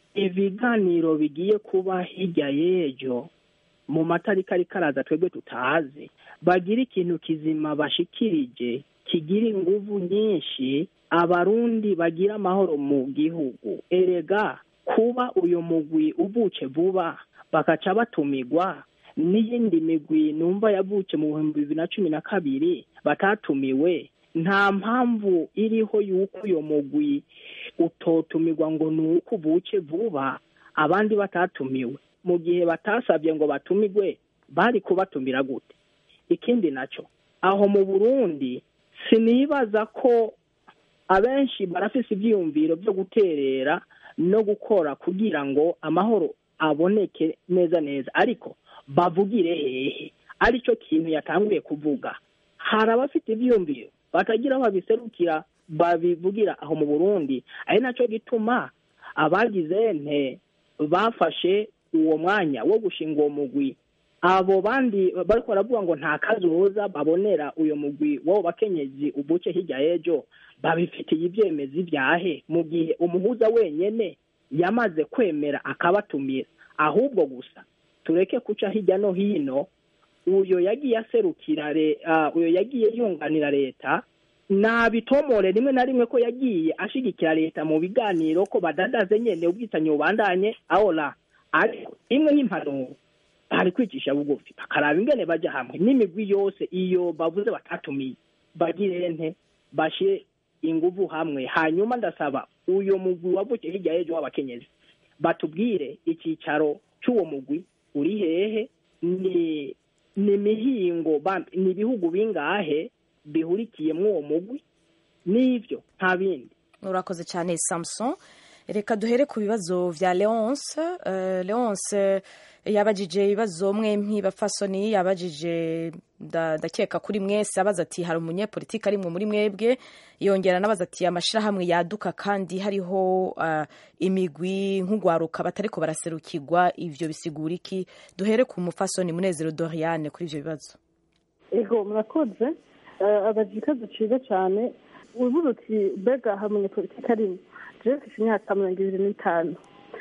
ibiganiro bigiye kuba hirya y'ejo mu matariki ariko araza twebwe tutazi bagira ikintu kizima bashikirije kigira inguvu nyinshi abarundi bagira amahoro mu gihugu erega kuba uyu mugwi uvuce vuba bakaca batumigwa n'iyindi migwi numva yavuce mu bihumbi bibiri na cumi na kabiri batatumiwe nta mpamvu iriho yuko uyo mugwi utotumirwa ngo ni uko uvuce vuba abandi batatumiwe mu gihe batasabye ngo batumigwe bari kubatumira gute ikindi nacyo aho mu burundi sinibaza ko abenshi barafise ivyiyumviro byo guterera no gukora kugira ngo amahoro aboneke neza neza ariko bavugire hehe aricyo kintu yatanguye kuvuga hari abafite ivyiyumviro batagira aho babiserukira babivugira aho mu burundi ari nacyo gituma abagize nte bafashe uwo mwanya wo gushinga uwo mugwi abo bandi bariko baravuga ngo nta kazoza babonera uyo mugwi w'abo bakenyezi ubuce hirya y'ejo babifitiye ivyemezi vyahe mu gihe umuhuza wenyene yamaze kwemera akabatumira ahubwo gusa tureke kuca hirya no hino uyo yagiye aserukira le- ah, uyo yagiye yunganira leta nabitomore rimwe na rimwe ko yagiye ashigikira leta mu biganiro ko badadaze nyene ubwicanyi bubandanye ahora ariko imwe y'impanuro bari kwicisha bugufi bakaraba ingene baja hamwe n'imigwi yose iyo bavuze batatumiye bagire nte bashe inguvu hamwe hanyuma ndasaba uyo mugwi wavukiye hirya y'ejo w'abakenyezi batubwire icyicaro cy'uwo mugwi uri hehe ni ni mihingo ba- ni ibihugu bingahe bihurikiyemwo uwo mugwi n'ivyo nta bindi urakoze cyane samson reka duhere ku bibazo vya leonce uh, leonce yabajije ibibazo mwempi bapfasoni yabajije nda- ndakeka kuri mwese abaza ati hari umunyepolitiki arimwe muri mwebwe yongera anabaza ati amashirahamwe yaduka kandi hariho uh, imigwi nk'ugwaruka batariko baraserukirwa ivyo bisigura iki duhere ku mupfasoni munezero doriane kuri ivyo bibazo ego murakoze Eh, abagira ikibazo cyiza cyane uvuze uti mbega hari umunyepolitiki arimo jewe mfite imyaka mirongo ibiri n'itanu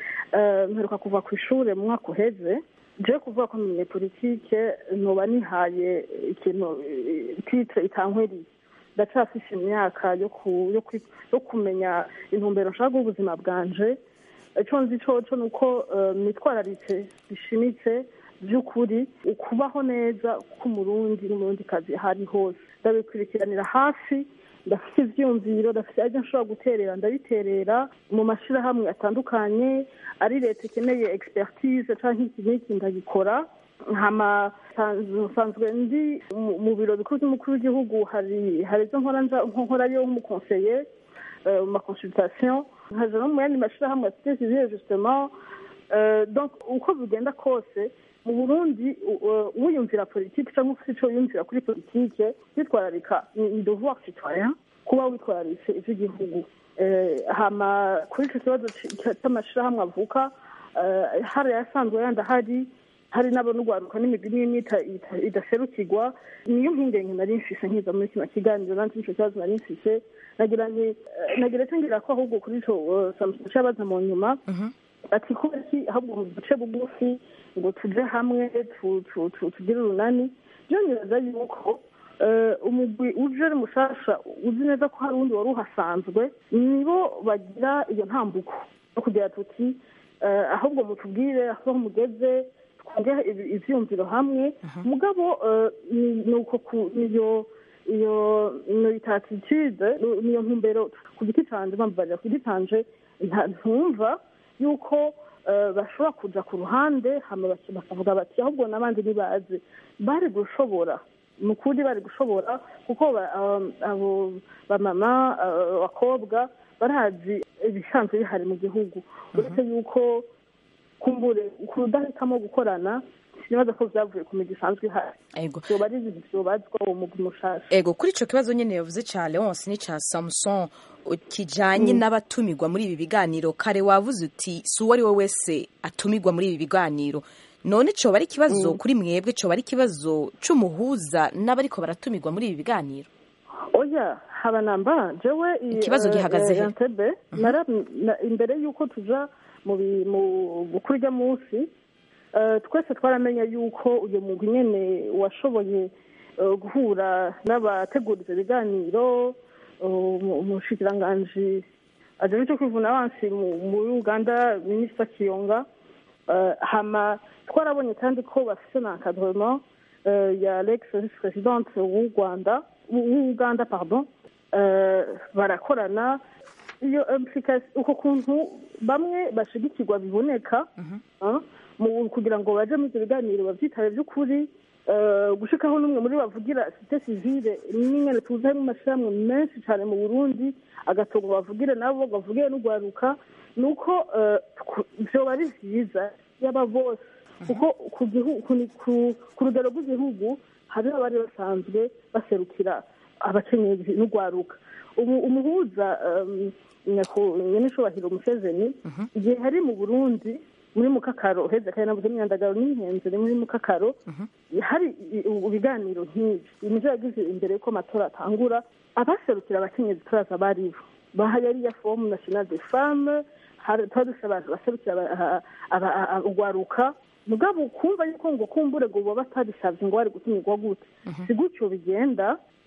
Eh, mperuka kuva ku ishuri mu mwaka uheze jewe kuvuga ko umunyepolitike ntuba nihaye ikintu eh, titre itankwiriye ndacafise imyaka yo ku- yo kwi- yo kumenya intumbero nshaka guha ubuzima bwanje icyo nzi coco ni uko eh, nitwararitse bishimitse by'ukuri ukubaho neza k'umurundi n'umurundikazi aho ari hose ndabikurikiranira hafi ndafite ivyumviro ndafite ajya nshobora guterera ndabiterera mu mashirahamwe atandukanye ari leta ikeneye expertise canke iki n'iki ndagikora nkama nsanzwe- nsanzwe ndi mu- mu biro bikuru by'umukuru w'igihugu hari hari izo nkora nja nkorayo nk'umukonseye euh, ma consultation nkaja no mu yandi mashirahamwe ya société civile justement Euh, donc uko bigenda kose mu burundi u- u- wiyumvira politike cyangwa ufite icyo wiyumvira kuri politike witwararika ni ni devoir citoyen kuba witwararitse ivy'igihugu Eh, hama kuri ico kibazo c- c'amashirahamwe avuka eh, hari ayasanzwe yandi ahari hari n'abanugwaruka n'imigwi n'imwe ita- ita- idaserukirwa niyo mpingenge nari mfise nkiza muri kino kiganiro nanjye nico kibazo nari mfise nagira nti eh, nagira icyo ngira ko ahubwo kuri ico eh, Samson cabaza mu nyuma ati kubera iki ahubwo mu duce bugufi ngo tuje hamwe tu- tu- tu- tugire urunani byongereza yuko eh, umugwi uje ari mushasha uzi neza ko hari uwundi wari uhasanzwe nibo bagira iyo ntambuko no kugira tuti eh, ahubwo mutubwire aho mugeze twongere ibi- ivyiyumviro hamwe mugabo eh, ni- ni uko ku- niyo iyo iyo attitude niyo ntumbero ku giti canje bambabarira ku giti canje nta- ntumva yuko eh, bashobora kuja ku ruhande hama baki- bakavuga bati ahubwo n'abandi ntibazi bari gushobora ni ukuri bari gushobora kuko ba- um, abo bamama eh, abakobwa barazi ibisanzwe bihari mu gihugu uretse yuko kumbure kudahitamo gukorana sinibaza ko vyavuye ku migi isanzwe ihari ego vyoba ari ibintu vyobazwa uwo mugwi mushasha ego kuri ico kibazo nyene yavuze ca leonce n'ica samson u- kijanye n'abatumirwa muri ibi biganiro kare wavuze uti si uwo ari we wese atumirwa muri ibi biganiro none coba ari ikibazo kuri mwebwe coba ari ikibazo c'umuhuza n'abariko baratumirwa muri ibi biganiro oya haba namba jewe i- Ikibazo eh, gihagaze eh, he? Entebbe, nara- na- imbere y'uko tuja mu bi- mu kuri urya munsi eh, twese twaramenye yuko uyu mugwi nyene washoboye eh, guhura n'abategura ivyo biganiro eh, umu- umushikiranganji ajejwe ico kwivuna abansi mu- muri uganda minisita kiyonga Eh, hama twarabonye kandi ko bafise na encadrement eh, ya l'ex vice présidente w'u rwanda w'u uganda pardon Eh, barakorana iyo implication uko kuntu bamwe bashigikirwa biboneka ah, mu kugira ngo baje muri ibyo biganiro bavyitabe by'ukuri eh, gushikaho n'umwe muri bavugira site civile n'ingene tuzi harimo amashirahamwe menshi cyane mu burundi agatongo bavugire nabo bavugire n'ugwaruka ni uko eh, tw- vyoba ari vyiza yaba bose kuko ku gihu- ku- ku- ku rugero rw'igihugu hari abari basanzwe baserukira abakenyezi n'ugwaruka ubu umuhuza um, nyaku- nyenishubahiro museveni igihe hari mu burundi muri mukakaro heza kandi navuze imyandagaro n'inkenzi ni muri mukakaro hari i- i- ibiganiro nk'ibi imije yagize imbere y'uko amatora atangura abaserukira abakenyezi turaza baribo bahari yari ya fomu national de femme hari tuba dufite abantu baserukira aba- aba- aba- ugwaruka mugabo kumva yuko ngo kumbure ngo baba batabisavye ngo bari gutumirwa gute si gutyo bigenda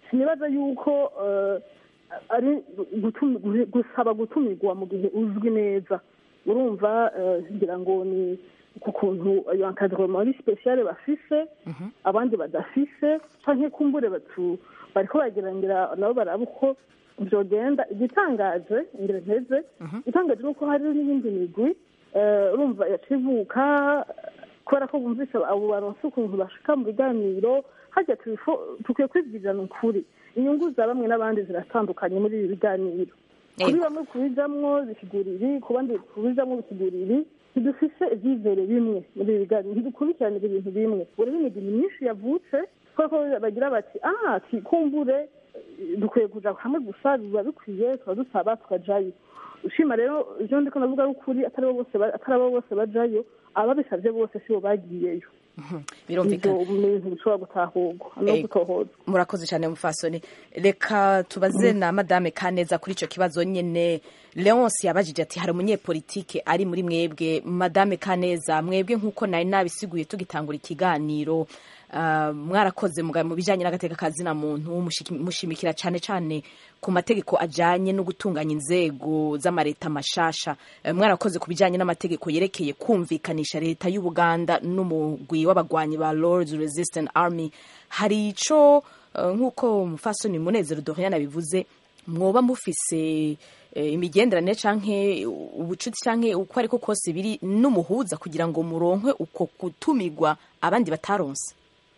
sinibaza yuko eh, ari gutumi- gu- gusaba gutumirwa mu gihe uzwi neza urumva eh, ngira ngo ni ku kuntu iyo encadrement ari spéciale bafise abandi badafise canke kumbure batu bariko bageragera nabo baraba uko vyogenda igitangaje ingere nteze igitangaje ni uko hari n'iyindi migwi eh, urumva yacivuka kubera ko bumvise abo baronse ukuntu bashika mu biganiro harya tubifo- dukwiye kwibwirana ukuri inyungu za bamwe n'abandi ziratandukanye muri ibi biganiro kuri Ego. bamwe kubijamwo bisigura ibi ku bandi kubijamwo bisigura ibi ntidufise ivyizere bimwe muri ibi biganiro ntidukurikiranira ibintu bimwe buri imigwi myinshi yavutse kubera ko bagira bati ah twikumbure eh, dukwiye kuja hamwe gusa biba bikwiye tuba dusaba tukajayo ushima rero ivyo ndiko ndavuga ari ukuri atari abo bose ba- atari abo bose bajayo ababisavye bose sibo bagiyeyo birumvikana ivyo ni ibintu bishobora gutahurwa no Ego. gutohozwa murakoze cyane mufasoni reka tubaze na madame kaneza kuri icyo kibazo nyine leonce yabajije ati hari umunyepolitike ari muri mwebwe madame kaneza mwebwe nk'uko nari nabisiguye tugitangura ikiganiro ah, mwarakoze muga- mu bijyanye n'agateka kazina muntu mushiki- mushimikira cyane cyane ku mategeko ajyanye no gutunganya inzego z'amareta mashasha Eh, mwarakoze ku bijyanye n'amategeko yerekeye kumvikanisha leta y'ubuganda n'umugwi w'abagwanyi ba lords resistant army hari ico eh, nk'uko mufasoni munezero dorian abivuze mwoba mufise eh, imigenderanire canke ubucuti canke uko ariko kose biri n'umuhuza kugira ngo muronkwe uko gutumirwa abandi bataronse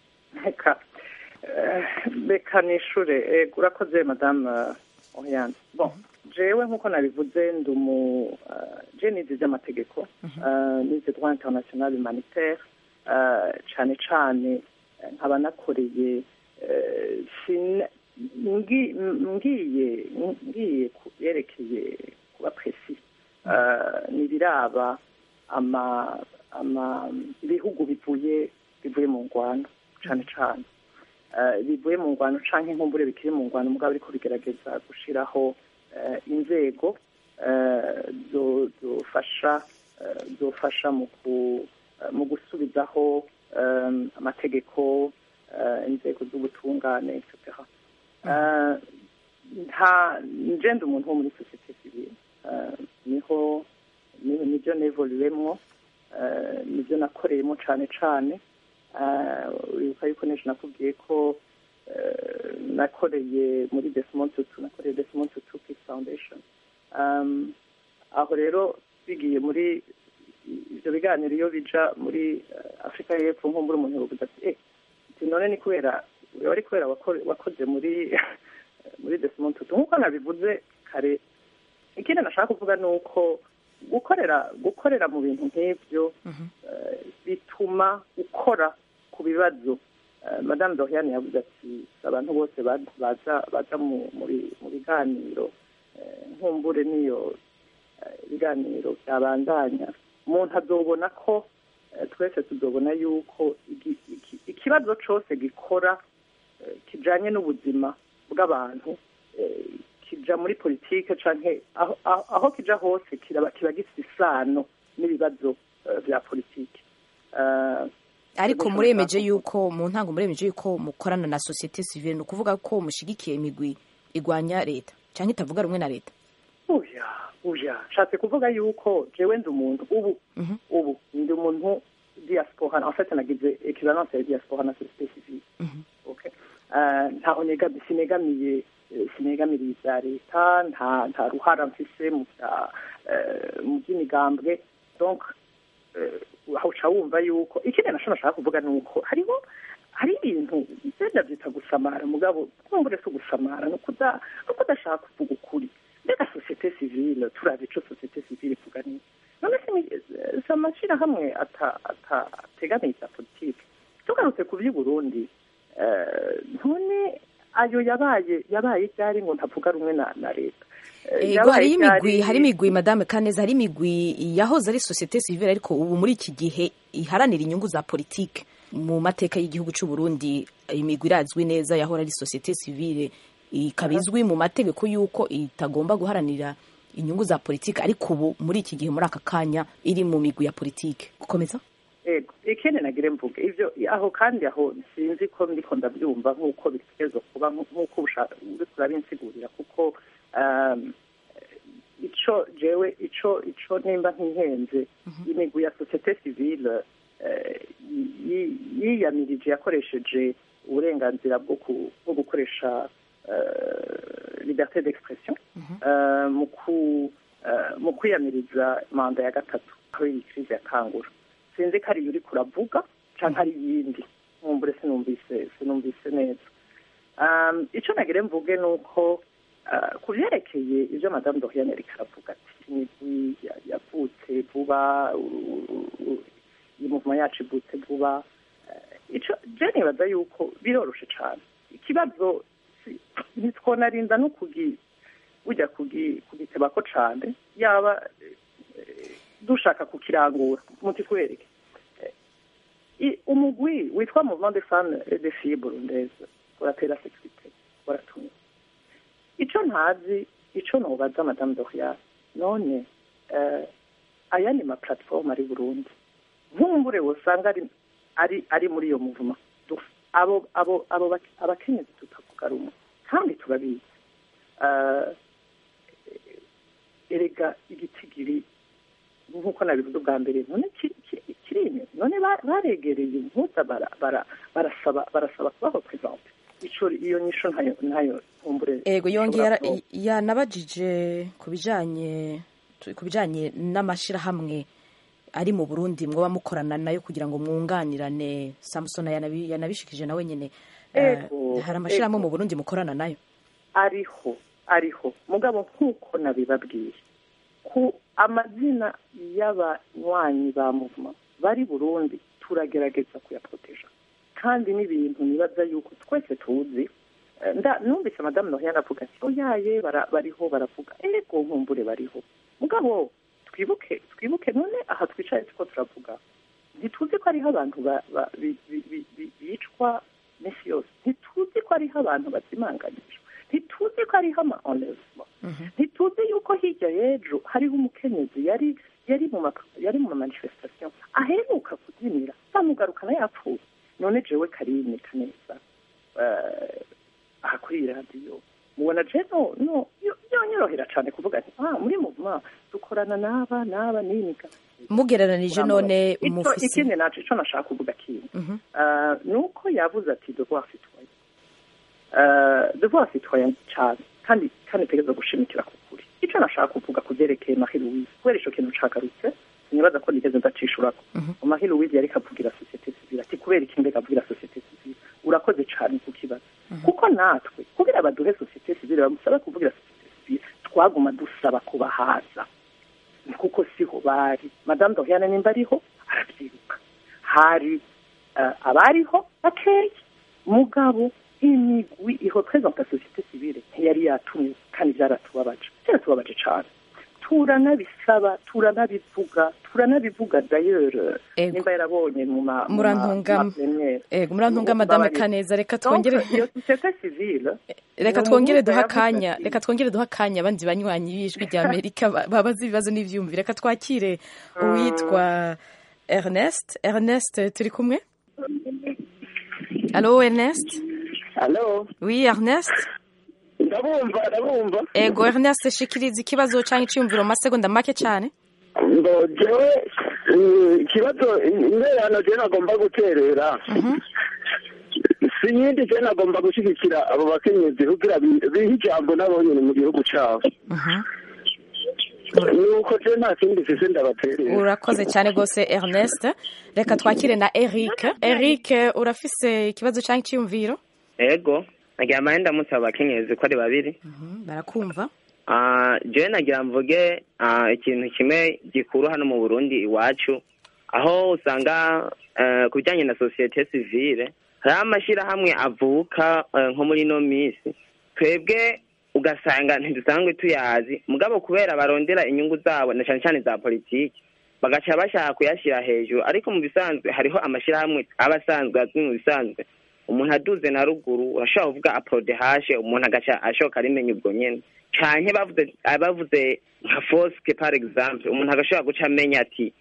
reka eh, reka nishure ego urakoze madamu oriane bon jewe nk'uko nabivuze ndi umu eh, je nize ivy'amategeko eh, nize droit international humanitaire eh, cane cane eh, nkaba nakoreye eh, sin- ngi- ngiye ngiye ku yerekeye kuba presi nibiraba ama ama ibihugu bivuye bivuye mu ngwano cane cane Eh, bivuye mu ngwano canke nkumbure bikiri mu ngwano mugabo ariko bigerageza gushiraho eh, inzego eh, zo- zofasha eh, zofasha mu ku- eh, mu gusubizaho eh, amategeko eh, inzego z'ubutungane etc Eh, nta nje ndi umuntu wo muri sosiyete sivile Eh, niho ni- nibyo nevoluwemwo eh, nibyo nakoreyemo cane cane Eh, uribuka yuko n'ejo nakubwiye ko eh, nakoreye muri Desmond Tutu nakoreye Desmond Tutu Peace Foundation Um, aho rero bigiye muri ivyo biganiro iyo bija muri eh, Afrika y'Epfo nkumbura umuntu yovuga ati eh ati none ni kubera wari kubera wakore- wakoze muri muri Desmond Tutu nkuko nabivuze kare ikindi nashaka kuvuga ni uko gukorera gukorera mu bintu nk'ibyo eh, bituma ukora ku bibazo Eh, madame doriane yavuze ati abantu bose ba- baza baza mu- muri mu biganiro eh, nkumbure n'iyo eh, ibiganiro byabandanya umuntu azobona ko eh, twese tuzobona yuko igi- iki- ikibazo cose gikora eh, kijanye n'ubuzima bw'abantu eh, kija muri politike canke aho, aho, aho kija hose kiraba kiba gifite isano n'ibibazo eh, vya politike Eh, ariko Ego, muremeje nshaka yuko mu ntango muremeje yuko mukorana na societe civile ni ukuvuga ko mushigikiye imigwi igwanya leta cyangwa itavuga rumwe na leta uya uya nshatse kuvuga yuko jewe ndi umuntu ubu Mhm. ubu ndi umuntu diaspora en fait nagize equivalence ya diaspora na société civile Mhm. okay Eh, ntaho nega sinegamiye eh, sinegamiriye ibya leta nta nta ruhara mfise mu bya eh, mu by'imigambwe donc eh, aho uca wumva yuko ikindi nasho nashaka kuvuga ni uko hariho hari ibintu byenda byita gusamara mugabo kumbure si ugusamara ni ukuda ni ukudashaka kuvuga ukuri mbega sosiyete sivile turazi ico sosiyete sivile ivuga ni none se ni- eh, si amashyirahamwe ata- ata- ategamiye ibya politike tugarutse ku by'i burundi eh, none ayo yabaye yabaye ryari ngo ntavuga rumwe na na leta Eh, ego yabaye hariho imigwi ryari- hari imigwi madame kaneza hari imigwi yahoze ari societe civile ariko ubu muri iki gihe iharanira inyungu za politike mu mateka y'igihugu cy'u Burundi imigwi irazwi neza yahora ari societe civile ikaba izwi mu mategeko y'uko itagomba guharanira inyungu za politike ariko ubu muri iki gihe muri aka kanya iri mu migwi ya politike gukomeza ego ikindi nagire mvuge ivyo aho kandi aho sinzi ko ndiko ndabyumva nk'uko bitegerezwa kuba nk'uko uriko urabinsigurira kuko um, ico jewe ico ico nimba ntihenze imigwi ya societe civile eh, yi- yiyamirije yakoresheje uburenganzira bwo ku- bwo gukoresha eh, liberté d'expression eh, mu ku eh, mu kwiyamiriza manda ya gatatu aho iyi crise yatangura sinzi ko ari iyo uriko uravuga canke ari iyindi nkumbure sinumvise sinumvise neza um, ico nagire mvuge ni uko uh, ku vyerekeye ivyo madamu doriane ariko aravuga ati imigwi ya- yavutse vuba u- u- u- iyi muvuma yacu ivutse vuba uh, ico je nibaza yuko biroroshe cane ikibazo si- ntitwonarinda no kugi ujya kugi kugitebako cane yaba eh, dushaka kukirangura muti twereke I- umugwi witwa mouvement de femmes et de filles burundaises uratera sekirite waratumye ico ntazi ico nobaza madame doriane none eh, aya ni ma platform ari burundi nkumbure wosanga ari ari ari muri iyo muvuma Du- abo abo abo bak- abakenyezi tutavuga rumwe kandi turabizi Eh, erega igitigiri nk'uko nabivuze ubwa mbere none ki- ki- kirime none ba- baregereye impuza bara- bara- barasaba barasaba kubaho presente ico iyo nyisho ntayo ntayo nkumbure ego yongeye ishobora ara- kuba- yanabajije ku bijanye ku bijanye n'amashirahamwe ari mu Burundi mwoba mukorana nayo kugira ngo mwunganirane Samson yanabi- yanabishikije nawe nyene Eh, Ego, hari amashirahamwe ego. mu Burundi mukorana nayo ariho ariho mugabo nk'uko nabibabwiye ku amazina y'abanywanyi ba muvuma bari burundi turagerageza kuyaproteja kandi n'ibintu nibaza yuko twese tuzi Eh, nda numvise madamu nohiyana avuga ati oyaye bara- bariho baravuga ego nkumbure bariho mugabo twibuke twibuke none aha twicaye tuko turavuga ntituzi ko hariho abantu ba- ba- bi- bi- bi- bi- bicwa minsi yose ntituzi ko hariho abantu bazimanganijwe ntituzi ko hariho ama enlèvement ntituzi yuko hirya y'ejo hariho umukenyezi yari yari mu ma- yari mu manifestation aheruka kubyinira bamugarukana yapfuye none jewe karine kaneza eh, aha kuri iyi radiyo mubona je no no yo- yonyorohera cane kuvuga nti ah muri muvuma dukorana n'aba n'aba n'iniga mugereranije none Ico- mufise ikindi naco ico nashaka kuvuga kintu Mhm. Uh, nuko yavuze ati devoir citoyen uh, devoir citoyen cyane kandi kandi tegereza gushimikira ku kuri ico nashaka kuvuga ku vyerekeye Marie Louise kubera ico kintu cagarutse sinibaza ko nigeze ndacishurako Mhm. Marie Louise yariko avugira societe civile ati kubera iki mbega avugira societe civile urakoze cane ku kibazo kuko natwe kugira baduhe societe civile bamusaba kuvugira societe civile twaguma dusaba kubahaza kuko siho bari madame doriane nimba ariho arabyibuka hari eh, abariho bakeya mugabo imigwi iho présente société civile ntiyari yatumye kandi byaratubabaje byaratubabaje cane turanabisaba turanabivuga turanabivuga d'ailleurs Ego. nimba yarabonye mu ma mu ma- Murantunga- ma plénière. ego murantunga madame Babarira. Kaneza reka Donc, twongere iyo société civile reka ni twongere umuhuza duha yavuze akanya ati, reka twongere duha akanya abandi banywanyi b'ijwi rya amerika ba- babaza ibibazo n'ivyumvire reka twakire uwitwa ernest ernest turi kumwe allo ernest Halo, oui ernest ndabumva ndabumva ego ernest shikiriza ikibazo canke iciyumviro mu masegonda make cane ngo jewe eh, ikibazo intererano je nagomba guterera si yindi je nagomba gushigikira abo bakenyezi kugira bi- bihe ijambo nabo nyene mu gihugu cabo nuko je nta kindi mfise ndabaterera urakoze cyane rwose ernest reka twakire na eric eric urafise ikibazo canke iciyumviro ego nagira mbahe ndamutse abo bakenyezi ko ari babiri Mhm, barakumva Ah, jewe nagira mvuge ah, ikintu kimwe gikuru hano mu burundi iwacu aho usanga eh, ku bijyanye na sosiyete sivile hariho amashyirahamwe avuka eh, nko muri ino minsi twebwe ugasanga ntidusanzwe tuyazi mugabo kubera barondera inyungu zabo na cyane cyane za politiki bagaca bashaka kuyashyira hejuru ariko mu bisanzwe hariho amashyirahamwe aba asanzwe azwi mu bisanzwe umuntu aduze na ruguru urashobora kuvuga aprodehashe umuntu agaca ashoka arimenya ubwo nyene canke bavuze bavuze nka foske par exemple umuntu agashobora guca amenya ati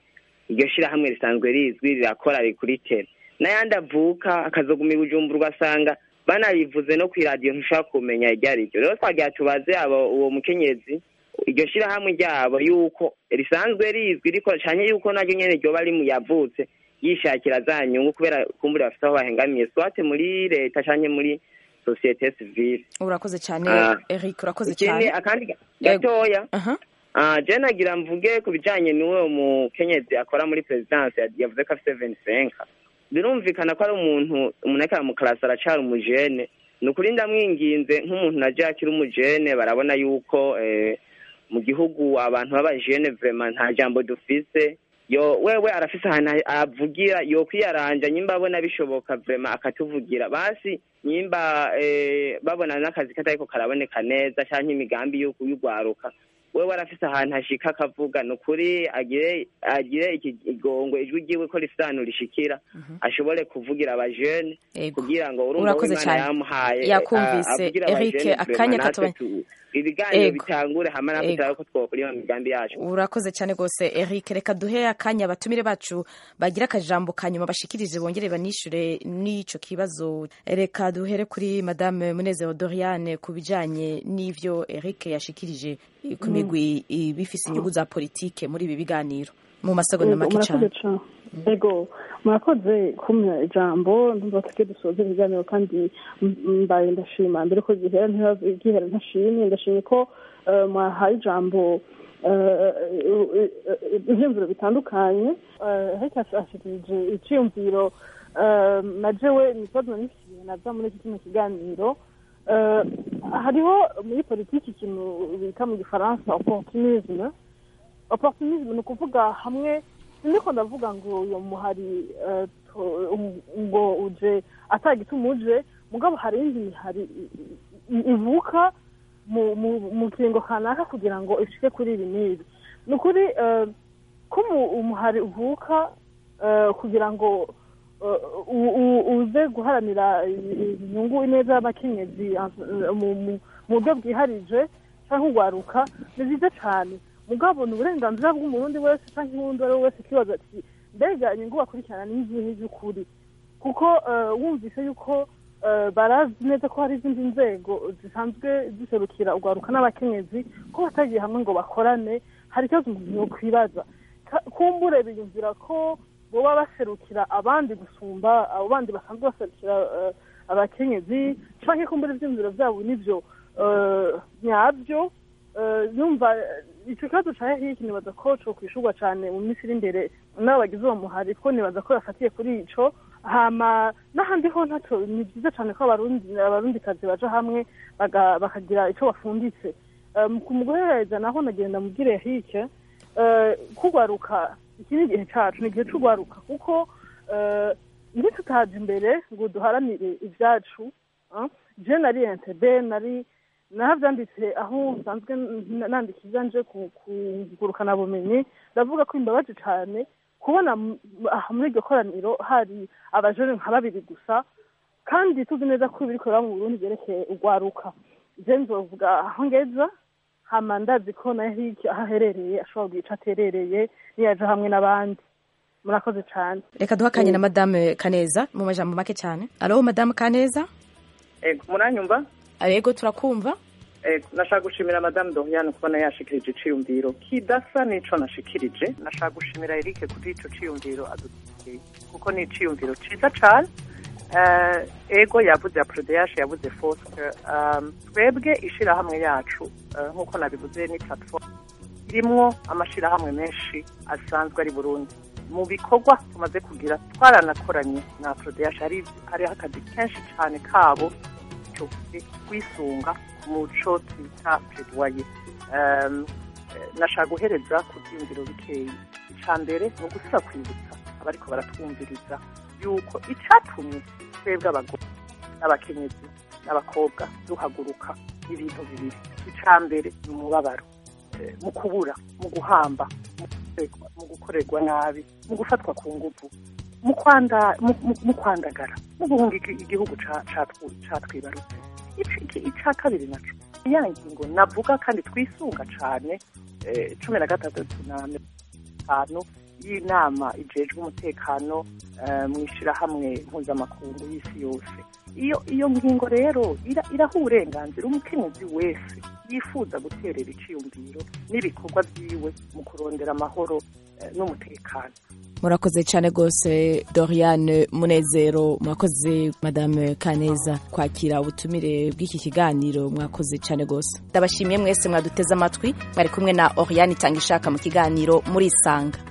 iryo shirahamwe risanzwe rizwi rirakora rikuritera n'ayandi avuka akazoguma i bujumbura ugasanga banarivuze no kw'iradiyo ntushobora kumenya iryo ari ryo rero twagira tubaze abo uwo mukenyezi iryo shirahamwe ryabo yuko risanzwe rizwi rikora cyane yuko naryo nyene ryoba rimu yavutse yishakira za nyungu kubera kumbura bafite aho bahengamiye swate muri leta canke muri societe civile urakoze cyane Ah. eric urakoze ikindi cyane akandi gatoya Aha. Ah, je nagira mvuge ku bijanye n'uwo mukenyezi akora muri perezidansi yavuze ko afite venisenka birumvikana ko ari umuntu umuntu ariko aramukarasi aracari umujene ni ukuri ndamwinginze nk'umuntu naje akiri umujene barabona yuko eh, mu gihugu abantu b'abajene vrema nta jambo dufise yo wewe arafise ahantu avugira yo kwiyaranja nyimba abona bishoboka vrema akatuvugira basi nyimba eh, babona n'akazi katariko karaboneka neza canke imigambi yo kuyugwaruka wewe arafise ahantu hashika akavuga ni ukuri agire agire iki igongo ijwi ryiwe ko rifise ahantu rishikira ashobore kuvugira abajene kugira ngo urumva Urakoze w'imana cyane. yamuhaye Yakumvise. ah, avugira Eric, abajene akanya vrema natwe katubanye- tu- ibiganiro Ego. bitangure hama natwe Ego. turabe ko twokurima imigambi yacu urakoze cyane rwose eric reka duhe akanya abatumire bacu bagira akajambo ka nyuma bashikirize bongere banishure n'ico kibazo reka duhere kuri madame munezero doriane ku bijanye n'ivyo eric yashikirije ku Mm. migwi bifise inyungu za politike muri ibi biganiro mu masegonda Yego, make murakoze cyane cane ego murakoze kumpa ijambo ndumva tuke dusoza ibiganiro kandi m- mbaye ndashima mbere ko gihera ntiba- gihera ntashimye ndashimye ko eh, mwahaye ijambo eh, eh, eh, ivyiyumviro bitandukanye Eh, ariko ashikirije iciyumviro eh, na jewe nikibazo nanifitiye naza muri iki kino kiganiro Eh, hariho muri politiki ikintu bita mu gifaransa opportunisme opportunisme ni ukuvuga hamwe siniko ndavuga ngo uyo muhari eh, to- um- ngo uje atagituma uje mugabo hari indi mihari i- i- ivuka mu mu mu kiringo kanaka kugira ngo ishike kuri ibi n'ibi ni ukuri eh, ko umu- umuhari uvuka eh, kugira ngo eh, u- u- uze guharanira i- inyungu ineza y'abakenyezi eh, mu mu- mu buryo bwiharije cyangwa urwaruka ni byiza cyane mugabo ni uburenganzira bw'umurundi wese cyangwa uwundi uwo ari we wese akibaza ati mbega inyungu bakurikirana ni izihe z'ukuri kuko eh, wumvise yuko eh, barazi neza ko hari izindi nzego zisanzwe ziserukira urwaruka n'abakenyezi ko batagiye hamwe ngo bakorane hari ikibazo umuntu yokwibaza Ka- kumbure biyumvira ko boba baserukira abandi gusumba abo bandi basanzwe baserukira eh, abakenyezi canke kumbura ivyiyumviro vyabo nivyo eh, nyavyo Eh, yumva eh, ico kibazo ca hiki nibaza ko co kwishurwa cane mu minsi iri imbere n'abo bagize uwo muhari ko nibaza ko yafatiye kuri ico hama n'ahandi ho ntaco ni vyiza cane ko abarundi abarundikazi baja hamwe baga- bakagira ico bafunditse Eh, mu kumuguhereza naho nagenda mubwire hike eh, kugwaruka iki ni igihe cacu ni igihe c'ugwaruka kuko eh, iyo tutaje imbere ngo duharanire ivyacu ah, je nari entebe nari navyanditse aho nsanzwe n- nandika ivyanje ku ku ngurukana bumenyi ndavuga ko imbabaje cane kubona m- aha muri iryo koraniro hari abajene nka babiri gusa kandi tuzi neza ko ibiri kubera mu burundi vyerekeye urwaruka je nzovuga aho ngeza hama ndazi ko na hiki aho aherereye ashobora kugira ico aterereye niyaja hamwe n'abandi murakoze cane reka duhe akanya na madame kaneza mu majambo make cyane alo madame kaneza ego muranyumva yego turakumva ego nashaka gushimira madamu doriane kubona yashikirije iciyumviro kidasa n'ico nashikirije nashaka gushimira erike kuri ico ciyumviro aduteye kuko ni iciyumviro ciza cane Eh, ego yavuze ya prodeyash yavuze foske um, twebwe ishirahamwe yacu eh, nk'uko nabivuze ni platform irimwo amashirahamwe menshi asanzwe ari burundi mu bikorwa tumaze kugira twaranakoranye na prodeyash hari hariho akazi kenshi cane kabo cyo kwisunga muco twita plaidoyer um, eh, nashaka guhereza ku byiyumviro bikeyi icya mbere ni ugusubira kwibutsa abariko baratwumviriza yuko icyatumye twebwe abagore n'abakenyezi n'abakobwa duhaguruka ibintu bibiri icya mbere ni umubabaro Eh, mu kubura mu guhamba mu gukorerwa- mu gukorerwa nabi mu gufatwa ku nguvu mu kwanda- mu- mu- mu kwandagara mu guhunga igi- igihugu ca- catwu- catwibarutse Ici- iki- icya kabiri naco ya ngingo navuga kandi twisunga cane eh, cumi na gatandatu na mirongo itanu y'inama ijejwe umutekano eh, mu ishyirahamwe mpuzamakungu y'isi yose iyo iyo ngingo rero ira- iraha uburenganzira umukenyezi wese yifuza guterera iciyumviro n'ibikorwa byiwe mu kurondera amahoro eh, n'umutekano murakoze cyane rwose doriane munezero mwakoze madame kaneza kwakira ubutumire bw'iki kiganiro mwakoze cyane rwose ndabashimiye mwese mwaduteze amatwi mwari kumwe na oriane itanga ishaka mu kiganiro murisanga